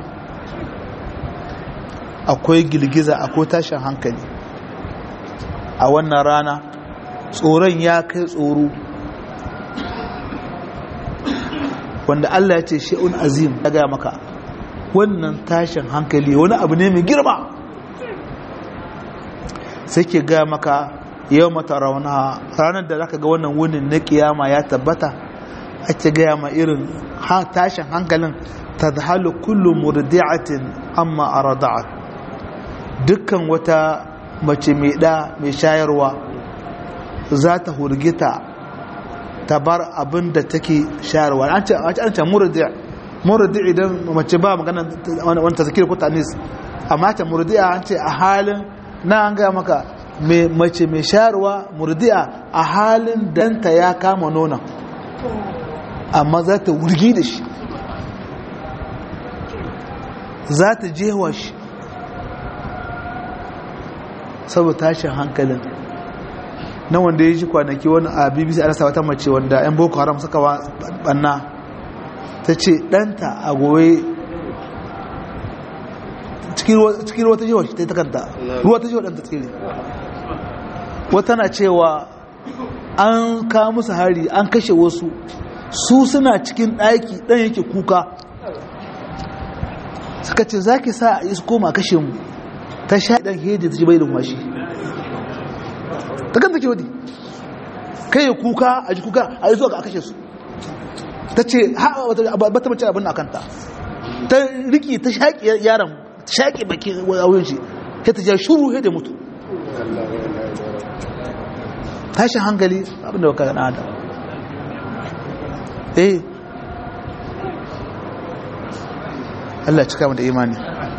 akwai girgiza akwai tashin hankali a wannan rana tsoron ya kai tsoro wanda Allah ya ce shi'un azim ya gaya maka wannan tashin hankali wani abu ne mai girma sai ke gaya maka yau mata rauna ranar da zaka ga wannan wunin na kiyama ya tabbata ake gaya ma irin tashin hankalin ta zahalu kullum murdi'atin amma a rada'at dukkan wata mace mai ɗa mai shayarwa za ta hurgita ta bar abin da take shayarwa an ce an ce murdi'a murdi'a idan mace ba magana wani ta zakir ko tanis amma ta murdi'a an ce a halin na an gaya maka mace mai shayarwa murdi'a a halin danta ya kama nonon amma za ta wurgi da shi za ta jewa shi saboda tashin hankalin na wanda ya ji kwanaki wani a bbc a rasa wata mace wanda 'yan boko haram suka banna ta ce ɗanta a goye cikin ruwa ta jewa shi ta yi takanta ruwa ta jewa ɗanta tsere wata na cewa an kawo musu hari an kashe wasu su suna cikin ɗaki ɗan yake kuka suka ce za ki sa a yi su koma kashe mu ta sha ɗan hedi ta ji bai da washi ta kan take wadi kai ya kuka a ji kuka a yi zuwa ga a kashe su ta ce ba ta mace abin a kanta ta riki ta shaƙi yaron ta shaƙi baki a wurin shi ta ja shuru da mutu tashin hankali abinda baka gana da eh Allah cika mu da imani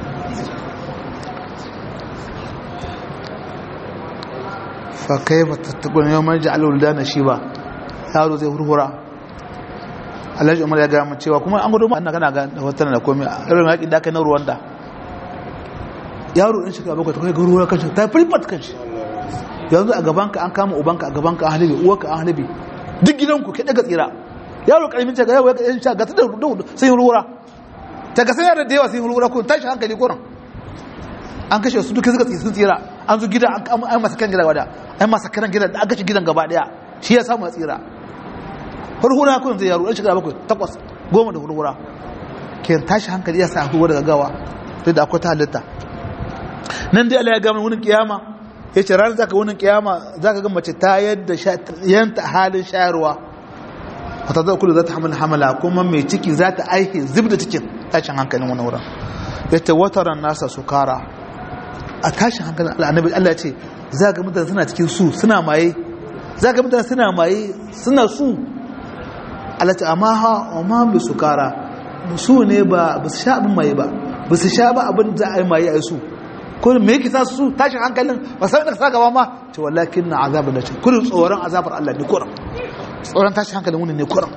fa kaifa tattaqun yawman ja'ala wuldana shiba yaro zai hurhura Alhaji Umar ya ga mu cewa kuma an gudu ma kana ga wata da komai irin yaki da kai na Rwanda yaro din shiga bakwai ta kai garuwa kanshi ta firfat kanshi yanzu a gabanka an kama ubanka a gabanka an halibi uwarka an halibi duk gidanku ke daga tsira yaro karamin ce ga yaro ya sha ga da sun yi rura ta ga sun yara da yawa sun yi rura ko tashi hankali ko an kashe su duka suka sun tsira an zo gida an masa kan gida wada an masa kan gida da aka ci gidan gaba daya shi ya samu tsira hurhura ko zai yaro dan shekara bakwai takwas goma da hurhura ke tashi hankali ya sa hurhura daga gawa duk da akwai ta halitta nan dai Allah ya gama wurin kiyama ya ce ranar zaka wunin kiyama zaka ga mace ta yadda yanta halin shayarwa wata zai kula za ta hamala hamala kuma mai ciki za ta aiki zub da cikin tashin hankalin wani wurin ya ce wataran nasa su kara a tashin hankalin al'anabi Allah ya ce za ga mutane suna cikin su suna maye za ga mutane suna maye suna su Allah ce amma ha amma mai su kara su ne ba ba su sha abin maye ba ba su sha ba abin za a yi maye a su kullum me yake sa su tashin hankalin ba sai da sa gaba ma ce wallakin na azabar da ce kullum tsoron azabar Allah ne kuram tsoron tashin hankalin wani ne kuram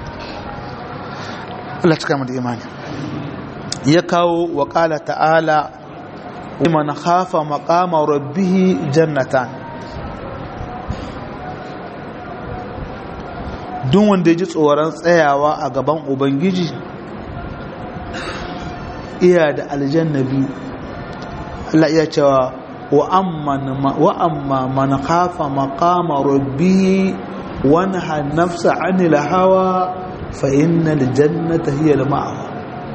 Allah cika mu da imani ya kawo wa qala ta'ala man khafa maqama rabbih jannatan duk wanda ya ji tsoron tsayawa a gaban ubangiji iya da aljanna biyu Allah iya cewa wa amma man khafa maqama rabbi wa naha nafsa anil hawa fa innal jannata hiya al-ma'wa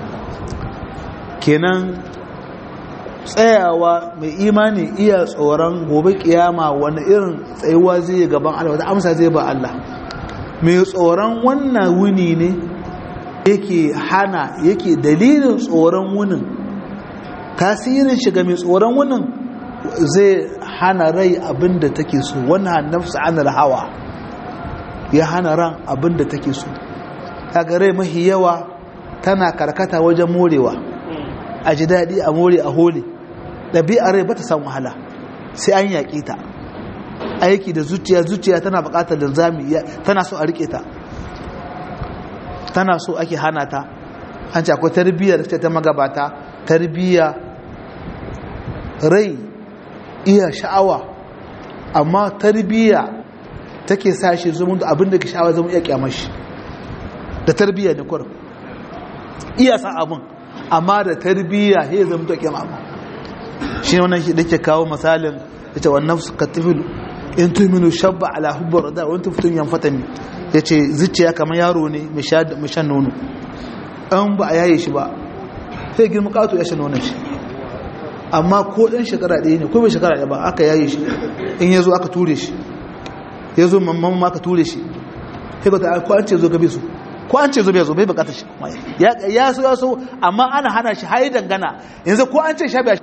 kenan tsayawa mai imani iya tsoron gobe kiyama wani irin tsayuwa zai gaban Allah wata amsa zai ba Allah mai tsoron wannan wuni ne yake hana yake dalilin tsoron wunin tasirin shiga mai tsoron wunin zai hana rai abinda take so wannan nafsa anil hawa ya hana ran abinda take so kaga rai mahi yawa tana karkata wajen morewa a ji daɗi a more a hole ɗabi'ar rai ba ta san wahala sai an yaƙi ta aiki da zuciya zuciya tana buƙatar linzami tana so a riƙe ta tana so ake hana ta an ce akwai tarbiyyar ta ta magabata tarbiyya rai iya sha'awa amma tarbiyya take sa shi zama da abin da ke sha'awa zama iya kyamashi da tarbiyya ne kwarar iya sa abin amma da tarbiyya ya zama da kyamashi shi ne wannan shi da ke kawo misalin ya ce wannan su katifilu in tuminu shabba ala hubbar da wani tufutun yan fatami ya ce zuciya kamar yaro ne mai shan nono an ba a yaye shi ba sai girma kato ya shan nonon shi amma ko ɗan shekara ɗaya ne ko bai shekara ɗaya ba aka yaye shi in ya zo aka ture shi ya zo mamman ma aka ture shi sai ba ta ko an ce zo gabe su ko an ce zo bai zo bai bukatar shi ya so ya so amma ana hana shi har dangana yanzu ko an ce sha bai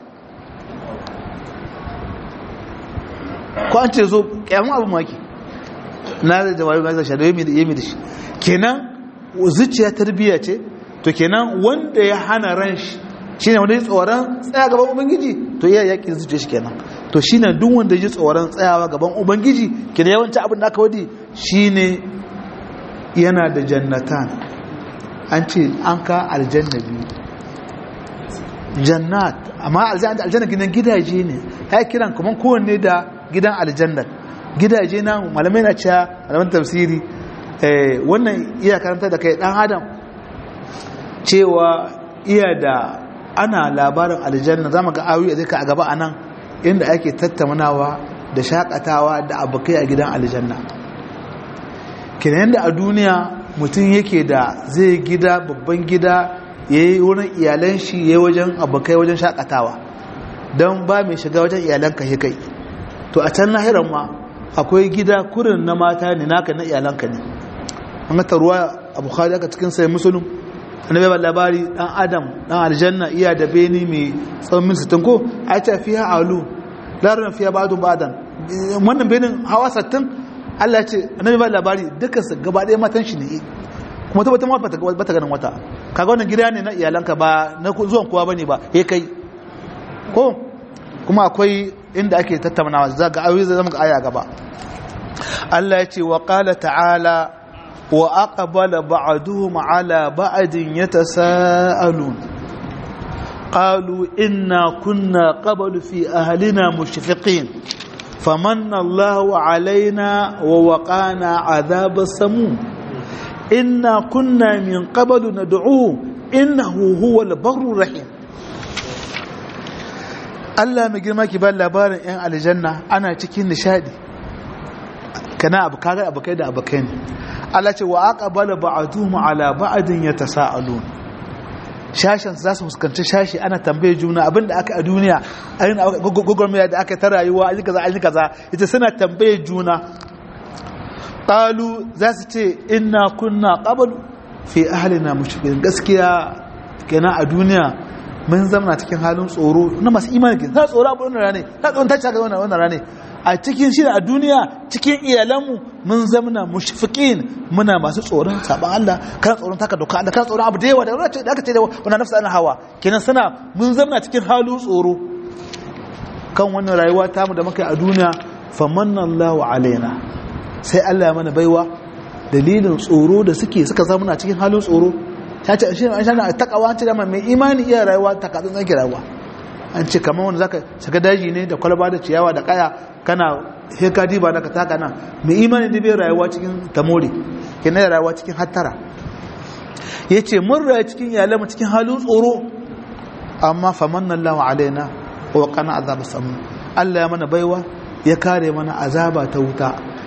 ko an ce zo kyamun abu maki na da jawabi ma zai shaɗa yami da shi kenan zuciya tarbiyya ce to kenan wanda ya hana ran shi shi ne wanda ya tsoron tsaya gaban ubangiji to iya yaƙi zuciya shi kenan to shi ne duk wanda ya tsoron tsayawa gaban ubangiji kenan yawanci abin da aka wadi shi ne yana da jannatan an ce an ka aljanna biyu jannat amma aljanna gidan gidaje ne ya kiran kuma kowanne da gidan aljannar gidaje na malamai na cewa malaman tafsiri wannan iya karanta da kai dan adam cewa iya da ana labarin aljanna zama ga ayoyi a zika a gaba anan inda ake tattaunawa da shakatawa da abokai a gidan aljanna kenan da a duniya mutum yake da zai gida babban gida ya yi wurin iyalan shi ya yi wajen abokai wajen shakatawa don ba mai shiga wajen iyalanka ya kai to a can lahiran ma akwai gida kurin na mata ne naka na iyalanka ne an gata ruwa a bukhari aka cikin sai musulun annabi ba labari dan adam dan aljanna iya da beni mai tsawon mil 60 ko a ta fiya alu larin fiya ba'du ba'dan wannan benin hawa 60 Allah ya ce annabi ba labari dukkan su gaba ɗaya matan shi ne kuma ta wata mata bata ganin wata kaga wannan gida ne na iyalanka ba na zuwan kowa bane ba he kai ko kuma akwai inda ake tattaunawa za ga ayoyi zai zama ga aya gaba Allah ya ce wa qala ta'ala wa aqbala ba'duhum ala ba'din yatasaalun qalu inna kunna qablu fi ahlina mushfiqin famanna Allahu alaina wa waqana adhab as-samum inna kunna min qablu nad'u innahu huwal barrur rahim Allah mai girma ki ba labarin 'yan aljanna ana cikin nishadi kana abu kaga abu kai da abu kai ne Allah ce wa aqbala ba'duhum ala ba'din yatasaalun shashin za su fuskanci shashi ana tambaye juna abinda aka a duniya ayin gogormaya da aka ta rayuwa ayi kaza ayi kaza ita suna tambaye juna qalu za su ce inna kunna qablu fi ahlina mushfiqin gaskiya kenan a duniya mun zama cikin halin tsoro na masu imani ke ta tsoro abu wannan rane ta tsoron ta cika wannan wannan rane a cikin shi a duniya cikin iyalanmu mun zama mushfiqin muna masu tsoron saban Allah kana tsoron taka doka Allah kana tsoron abu da yawa da da aka ce da wannan nafsa ana hawa kenan sana mun zama cikin halin tsoro kan wannan rayuwa tamu da muka yi a duniya famanna Allahu alaina sai Allah ya mana baiwa dalilin tsoro da suke suka zama cikin halin tsoro ta ce shi an shana takawa an ce dama mai imani iya rayuwa ta katsin tsaki rayuwa an ce kamar wanda zaka shiga daji ne da kwalba da ciyawa da kaya kana heka diba da ka taka nan mai imani da bai rayuwa cikin tamori ke na rayuwa cikin hattara ya ce mun raya cikin iyalanmu cikin halin tsoro amma faman nan lawa alaina wa kana azaba samu Allah ya mana baiwa ya kare mana azaba ta wuta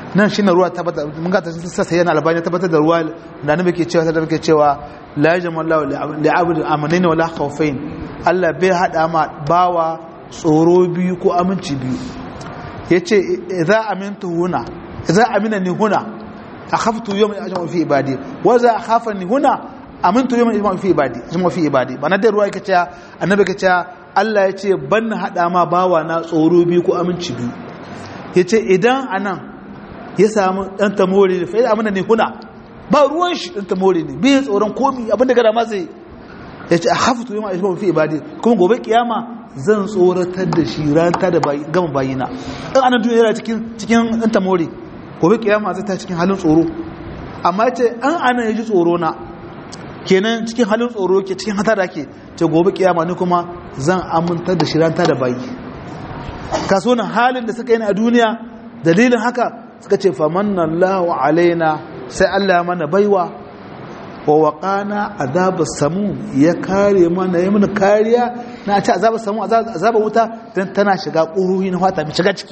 nan shine ruwa tabbata mun ga ta sassa yana albani tabbatar da ruwa da annabi ke cewa da muke cewa la yajmallahu li abdi amanain wala khawfain Allah bai hada ma bawa tsoro biyu ko aminci biyu yace idza amintu huna idza amina ni huna akhaftu yawman ajma fi ibadi wa za akhafani huna amintu yawman ajma fi ibadi ajma fi ibadi bana da ruwa yake cewa annabi ke cewa Allah yace ban hada ma bawa na tsoro biyu ko aminci biyu yace idan anan ya samu dan tamori ne fa ya amina ni huna ba ruwan shi dan tamori ne bai tsoron komi abinda gada ma zai yace akhaftu yawman ajma fi ibadi kuma gobe kiyama zan tsoratar da shi ranta da gama bayina in anan duniya yana cikin cikin dan tamori gobe kiyama zai ta cikin halin tsoro amma ce an ana yaji tsoro na kenan cikin halin tsoro ke cikin hata da ke ce gobe kiyama ni kuma zan amintar da shiranta da bayi kaso nan halin da suka yi a duniya dalilin haka suka ce famanna Allahu alaina sai Allah mana baiwa wa waqana azabar samu ya kare mana ya mana kariya na ce azabar samu azabar wuta dan tana shiga ƙuruhi na fata mai shiga ciki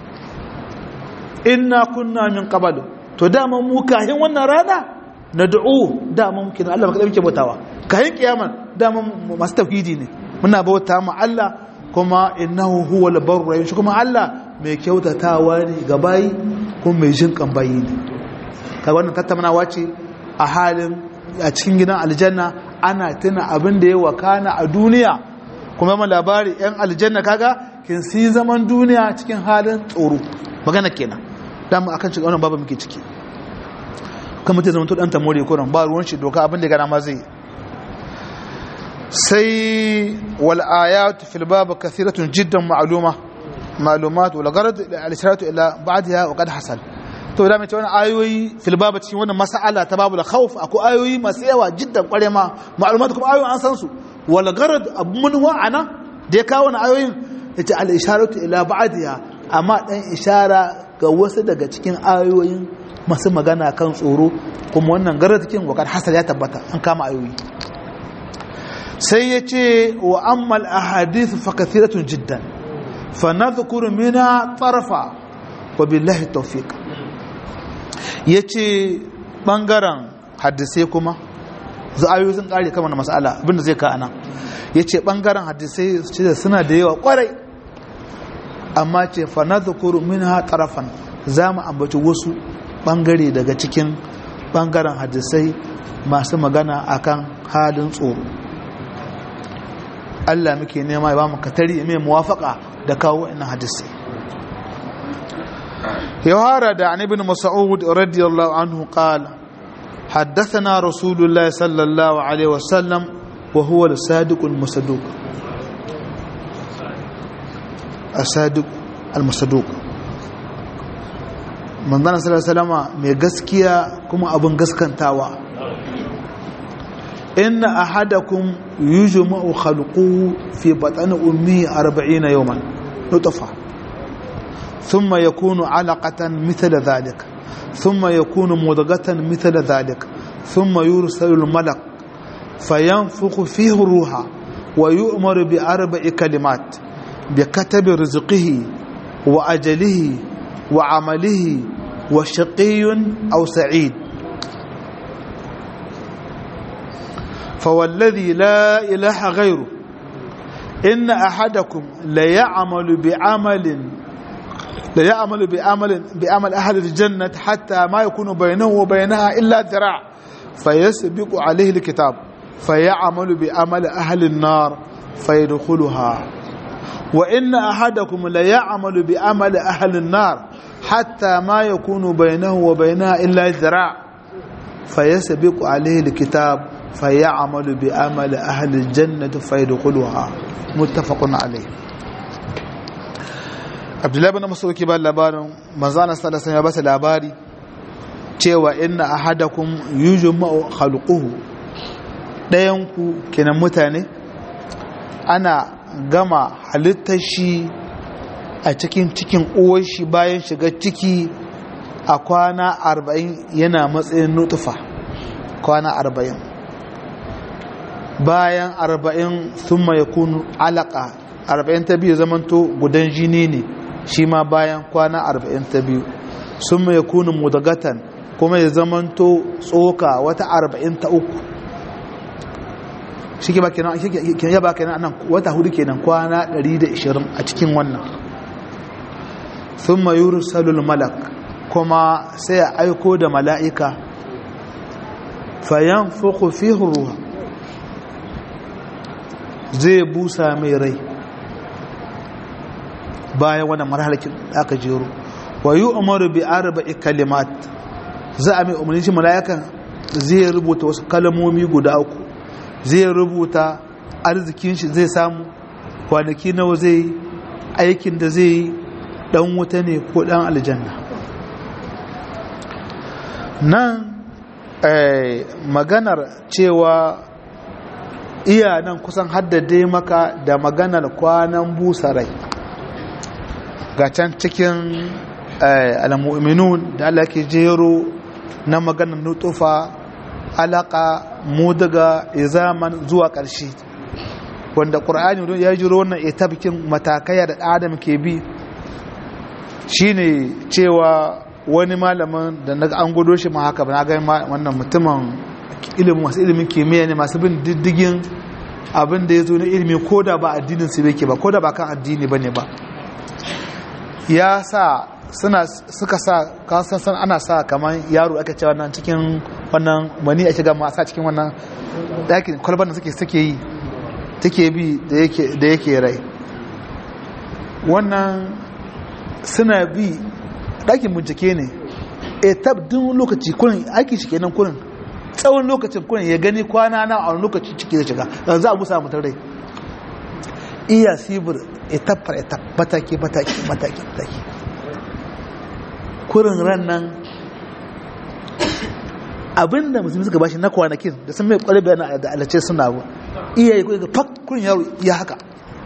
inna kunna min qablu to dama mu kahin wannan rana nad'u dama muke Allah baka muke bautawa kahin kiyaman dama masu tauhidi ne muna bauta mu Allah kuma innahu huwal barru rahim shi kuma Allah mai kyautatawa ne ga bayi kuma mai jin kan bayi ne kaga wannan tattaunawa ce a halin a cikin gidan aljanna ana tuna abin da ya wakana a duniya kuma ma labari yan aljanna kaga kin si zaman duniya cikin halin tsoro magana kenan dama akan cikin wannan babu muke ciki kan mutum zama to dan tamore ko ba ruwan shi doka abin da gana ma zai sai wal ayat fil bab kathiratun jiddan ma'luma ma'lumat wal gharad al isharatu ila ba'daha wa qad hasal to da mace wannan ayoyi fil bab cikin wannan mas'ala ta babul khawf akwai ayoyi masu yawa jiddan kware ma ma'lumat kuma ayoyin an san su wal gharad abun wa'ana da ya kawo wannan ayoyin yace al isharatu ila ba'daha amma dan ishara ga wasu daga cikin ayoyin masu magana kan tsoro kuma wannan garatikin wakar hasar ya tabbata an kama ayoyi sai ya ce wa ammal ahadith fa kathiratun jiddan fa nadhkuru minha tarfa wa billahi tawfiq yace bangaren hadisai kuma za ayoyi sun kare kama na mas'ala abinda zai ka ana yace bangaren hadisai suna da yawa kwarai amma ce fa nadhkuru minha tarafan za mu ambaci wasu bangare daga cikin bangaren hadisai masu magana akan halin tsoro Allah muke nema ya ba mu katari mai muwafaka da kawo ina hadisai يوهار عن ابن مسعود رضي الله عنه قال حدثنا رسول الله صلى الله عليه وسلم وهو الصادق المصدوق الصادق المصدوق manzana salama mai gaskiya kuma abin gaskantawa inna ahadakum yujma'u khalquhu fi batni ummi 40 yawman nutfa thumma yakunu 'alaqatan mithla dhalik thumma yakunu mudghatan mithla dhalik thumma yursalu al-malak fayanfukhu fihi ruha wa yu'maru bi arba'i kalimat bi katabi rizqihi wa ajalihi وعمله وشقي أو سعيد فوالذي لا إله غيره إن أحدكم ليعمل بعمل ليعمل بعمل بعمل أهل الجنة حتى ما يكون بينه وبينها إلا ذراع فيسبق عليه الكتاب فيعمل بعمل أهل النار فيدخلها وإن أحدكم ليعمل بعمل أهل النار حتى ما يكون بينه وبينها إلا ذراع فيسبق عليه الكتاب فيعمل بعمل أهل الجنة فيدخلها متفق عليه Abdullahi bin Mas'ud ke ba labarin manzana sallallahu alaihi wasallam ya basa labari cewa inna ahadakum yujma'u khalquhu dayan ku kenan mutane ana gama halittar shi a cikin cikin uwar shi bayan shiga ciki a kwana arba'in yana matsayin nutufa kwana arba'in bayan arba'in sun ya kunu alaka arba'in ta biyu zamanto gudan jini ne shi ma bayan kwana arba'in ta biyu sun mai kunin mudagatan kuma ya zamanto tsoka wata arba'in ta uku shi ke ba kenan ya ba kenan nan wata hudu kenan kwana 120 a cikin wannan sun mayuru salul malak kuma sai a aiko da mala'ika fayan fuku fi ruwa zai busa mai rai bayan wannan marhalakin aka jero wa yi umaru bi arba'i kalimat za a mai umarni shi mala'ikan zai rubuta wasu kalmomi guda uku zai rubuta arzikin shi zai samu kwanaki nawa zai aikin da zai dan wuta ne ko dan aljanna nan maganar cewa iya nan kusan haddade maka da maganar kwanan busarai ga can cikin al-mu'minun da Allah ke jero na maganar nutufa alaka mudaga izaman zuwa ƙarshe wanda ƙur'ani ya jiro wannan etabikin matakai da adam ke bi shine cewa wani malamin da na an gudo shi ma haka ba na ga wannan mutumin ilimin masu ilimin kimiyya ne masu bin diddigin abin da ya zo na ilimi ko da ba addinin su yake ba ko da ba kan addini ba ne ba ya sa suna suka sa kasan san ana sa kamar yaro aka ce wannan cikin wannan mani a shiga sa cikin wannan ɗakin kwalban da suke suke yi take bi da yake rai wannan suna bi ɗakin bincike ne e tabdin lokaci kurin aiki shi kenan kurin tsawon lokacin kurin ya gani kwana na a wani lokaci ciki da shiga yanzu a musa mutum rai iya sibir etapar etap mataki mataki mataki mataki kurin ran nan abinda musulmi suka bashi na kwanakin da sun mai kwarai bayan da alace suna ba iya yi ga fak kurin yaro iya haka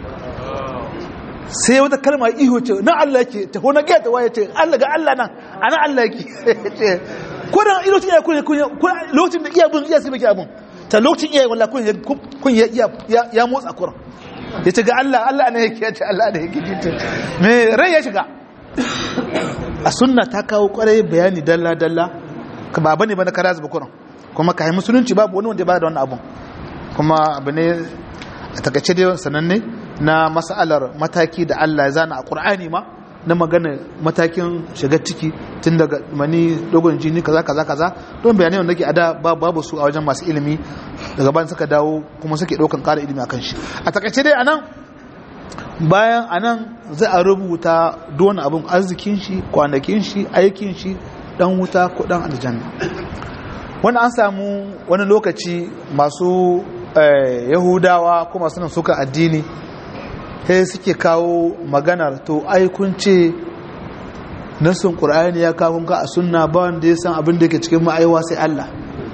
sai wata kalma iho ce na Allah yake ta hona gaya ta waye ce Allah ga Allah nan ana Allah yake kurin lokacin iya kurin lokacin da iya bin iya sai baki abin ta lokacin iya wallahi kurin kun ya motsa kurin ya ce ga Allah Allah ne yake ya ce Allah ne yake me rai ya shiga a sunna ta kawo kwarai bayani dalla-dalla ka ba bane ba na kara zuba kuran kuma ka yi musulunci babu wani wanda ya bada wannan abun kuma abu ne a takaice dai sananne na masalar mataki da Allah ya zana a Qur'ani ma na magana matakin shiga ciki tun daga mani dogon jini kaza kaza kaza don bayanai wanda ke ada babu su a wajen masu ilimi daga bayan suka dawo kuma suke ɗaukan ƙara ilimi akan shi a takaice dai anan bayan anan za a rubuta duwane abin arzikin shi kwanakin shi aikin shi dan wuta ko dan aljanna wani an samu wani lokaci masu yahudawa ko masu nan suka addini sai suke kawo maganar to ai kun ce nasin qur'ani ya kawo ka a sunna ba wanda ya san abin da ke cikin ma'aiwa sai Allah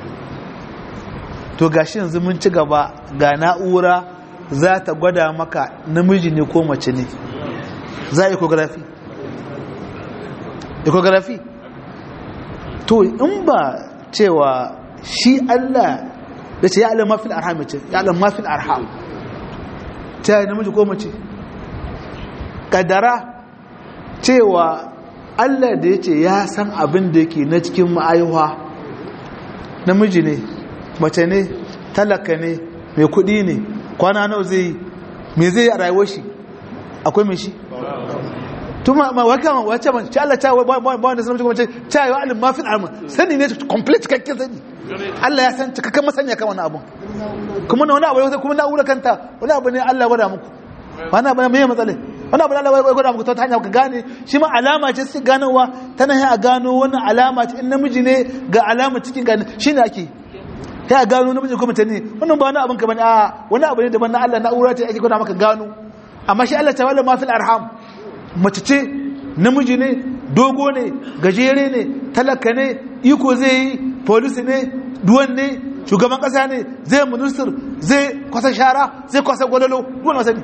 to gashi yanzu mun ci gaba ga na'ura za ta gwada maka namiji ne ko mace ne za a ecography ecography to in ba cewa shi Allah da ce ya alam mafil arham ce ya alam mafil arham ta yi namiji ko mace kadara cewa Allah da ya ce ya san abin da yake na cikin ma'aiwa namiji ne mace ne talaka ne mai kudi ne kwana nawa zai me zai a rayuwar shi akwai mai shi tuma ma waka ma wace man ci Allah ta ba ba wanda sanin kuma ce ta yi alim ma fil arma sani ne complete cikakken sani Allah ya san cikakken masanya kan wannan abun kuma wani abu ne kuma na'ura kanta wani abu ne Allah ya gwada muku wani abu ne mai matsala wani abu ne Allah ya gwada muku ta hanya ka gane shi ma alama ce su ganowa tana yi a gano wani alama ce in namiji ne ga alama cikin gane shine ake ta a gano namiji ko mace ne wannan ba wani abin ka bane a wani abu ne daban na Allah na'ura ce ake gwada maka gano amma shi Allah ta wala ma fil arham mace ce namiji ne dogo ne gajere ne talaka ne iko zai yi polisi ne duwan ne shugaban kasa ne zai minister zai kwasa shara zai kwasa gwalolo duwan wasa ne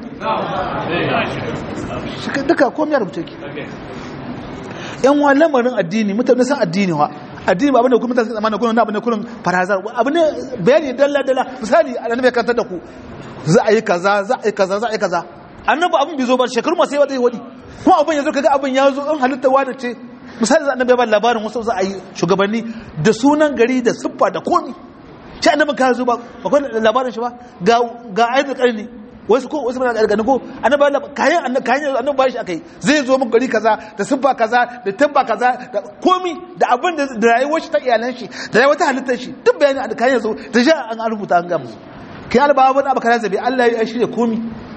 duka komai rubuce ki yan wa lamarin addini mutane san addini wa addini ba abin da kuma mutane zamanin kuna abin da kurin farazar abu ne bayani dalla dalla misali annabi ya kantar da ku za a yi kaza za a yi kaza za a yi kaza annabi abin bai zo ba shekaru masu yawa zai wadi kuma abin ya zo kaga abin ya zo in halitta wani ce misali za annabi ya ba labarin wasu za a yi shugabanni da sunan gari da siffa da komi shi annabi ka zo ba akwai labarin shi ba ga ga ayyukan karni wasu ko wasu bana gargani ko annabi Allah kayan annabi kayan annabi ba shi akai zai zo mun gari kaza da siffa kaza da tabba kaza da komi da abin da da rayuwar shi ta iyalan shi da rayuwar ta halittar shi duk bayani an kayan zo da sha an rubuta an gamu kai alba abin abu kaza zabi Allah ya shirya komi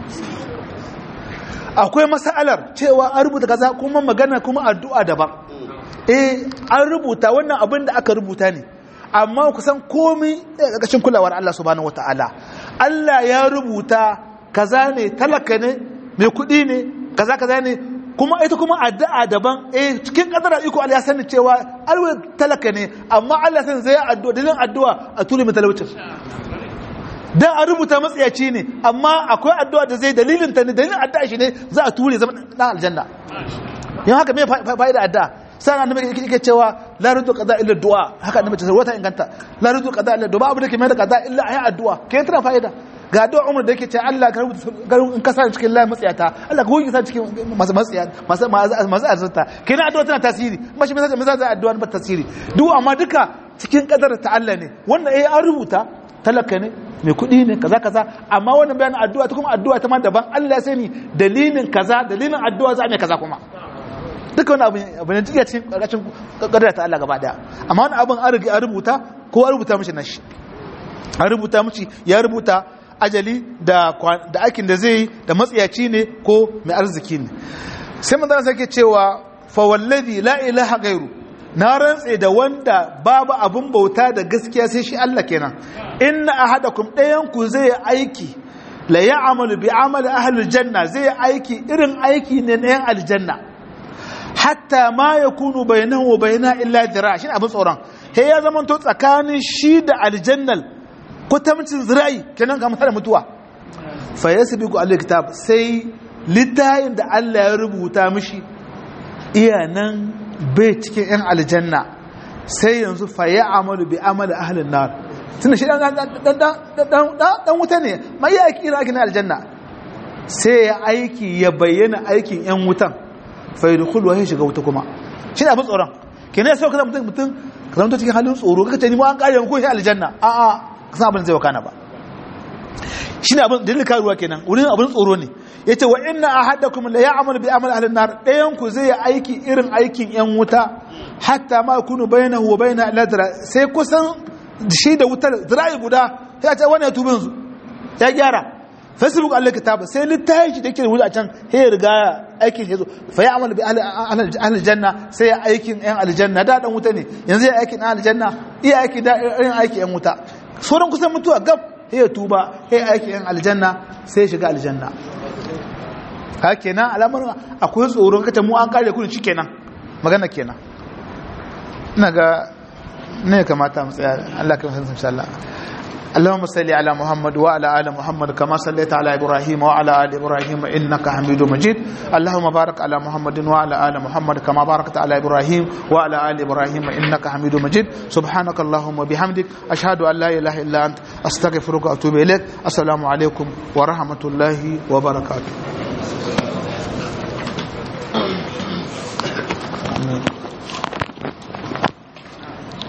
akwai masalar cewa an rubuta kaza kuma magana kuma addu'a daban eh an rubuta wannan abin da aka rubuta ne amma kusan komi a ƙarƙashin kulawar Allah subhanahu wataala Allah ya rubuta kaza ne talaka ne mai kuɗi ne kaza kaza ne kuma ita kuma addu'a daban eh cikin kadara iko Allah ya sani cewa alwa talaka ne amma Allah san zai addu'a dalilin addu'a a tuli mai talaucin dan an rubuta matsayaci ne amma akwai addu'a da zai dalilin ta ne dalilin addu'a shi ne za a ture zama dan aljanna yan haka me fa'ida addu'a sai annabi yake cewa la rudu qada illa du'a haka annabi ta wata inganta la rudu qada illa du'a abu da ke mai da qada illa ayi addu'a ke tana fa'ida ga addu'a umar da yake ce Allah ka rubuta garin in ka sa cikin layin matsayata Allah ka goge sa cikin masu matsaya masu masu arzata kenan addu'a tana tasiri ba shi mai za addu'a ba tasiri duk amma duka cikin kadar ta Allah ne wannan eh an rubuta talaka ne mai kuɗi ne kaza kaza amma wannan bayanin addu'a ta kuma addu'a ta ma daban Allah ya sani dalilin kaza dalilin addu'a za a mai kaza kuma duka wani abin abin da cikin ƙarƙashin ƙadar ta Allah gaba daya amma wani abin an riga an rubuta ko an rubuta mishi nashi an rubuta mishi ya rubuta ajali da da aikin da zai da matsiyaci ne ko mai arziki ne sai manzon sai ke cewa fa wallazi la ilaha ghairu na rantse da wanda babu abin bauta da gaskiya sai shi Allah kenan inna ahadakum dayan ku zai aiki la ya'malu bi amali ahli janna zai aiki irin aiki ne na yan aljanna hatta ma yakunu bainahu wa baina illa dira shi abin tsoron he ya zama to tsakanin shi da aljannal kutamcin zirai kenan ga da mutuwa fa yasbiqu alkitab sai littayin da Allah ya rubuta mishi iya nan bai cikin 'yan aljanna sai yanzu faye amalu bi amali ahalin nar tunda shi dan wuta ne mai ya aiki aiki na aljanna sai ya aiki ya bayyana aikin 'yan wutan faye da kulwa ya shiga wuta kuma shi ne abin tsoron ke ne sau ka zama mutum ka zama cikin halin tsoro kaka ce ni ma an kare ko shi aljanna a a ka san abin zai wakana ba shi ne abin dalilin karuwa kenan wurin abin tsoro ne ya ce wa ina a haɗa kuma da ya amal bi amal ahalin nar ɗayanku zai yi aiki irin aikin ‘yan wuta hatta ma kunu bayana huwa bayana ladra sai kusan shi da wutar zira'i guda ya ce wani ya tuba yanzu ya gyara facebook allah kitaba sai littafi da ke rubuta a can ya riga aikin ya zo fa ya amal bi ahalin janna sai ya aikin ‘yan aljanna da ɗan wuta ne yanzu ya aikin ‘yan aljanna iya aiki da irin aikin ‘yan wuta sauran kusan mutuwa gab ya tuba ya aikin ‘yan aljanna sai ya shiga aljanna ka kenan alamar akwai tsoron kace mu an kare kudin kenan magana kenan ina ga ne kamata mu tsaya Allah ka san insha Allah اللهم صل على محمد وعلى ال محمد كما صليت على ابراهيم وعلى ال ابراهيم انك حميد مجيد اللهم بارك على محمد وعلى ال محمد كما باركت على ابراهيم وعلى ال ابراهيم انك حميد مجيد سبحانك اللهم وبحمدك اشهد ان لا اله الا انت استغفرك واتوب اليك السلام عليكم ورحمه الله وبركاته Amen.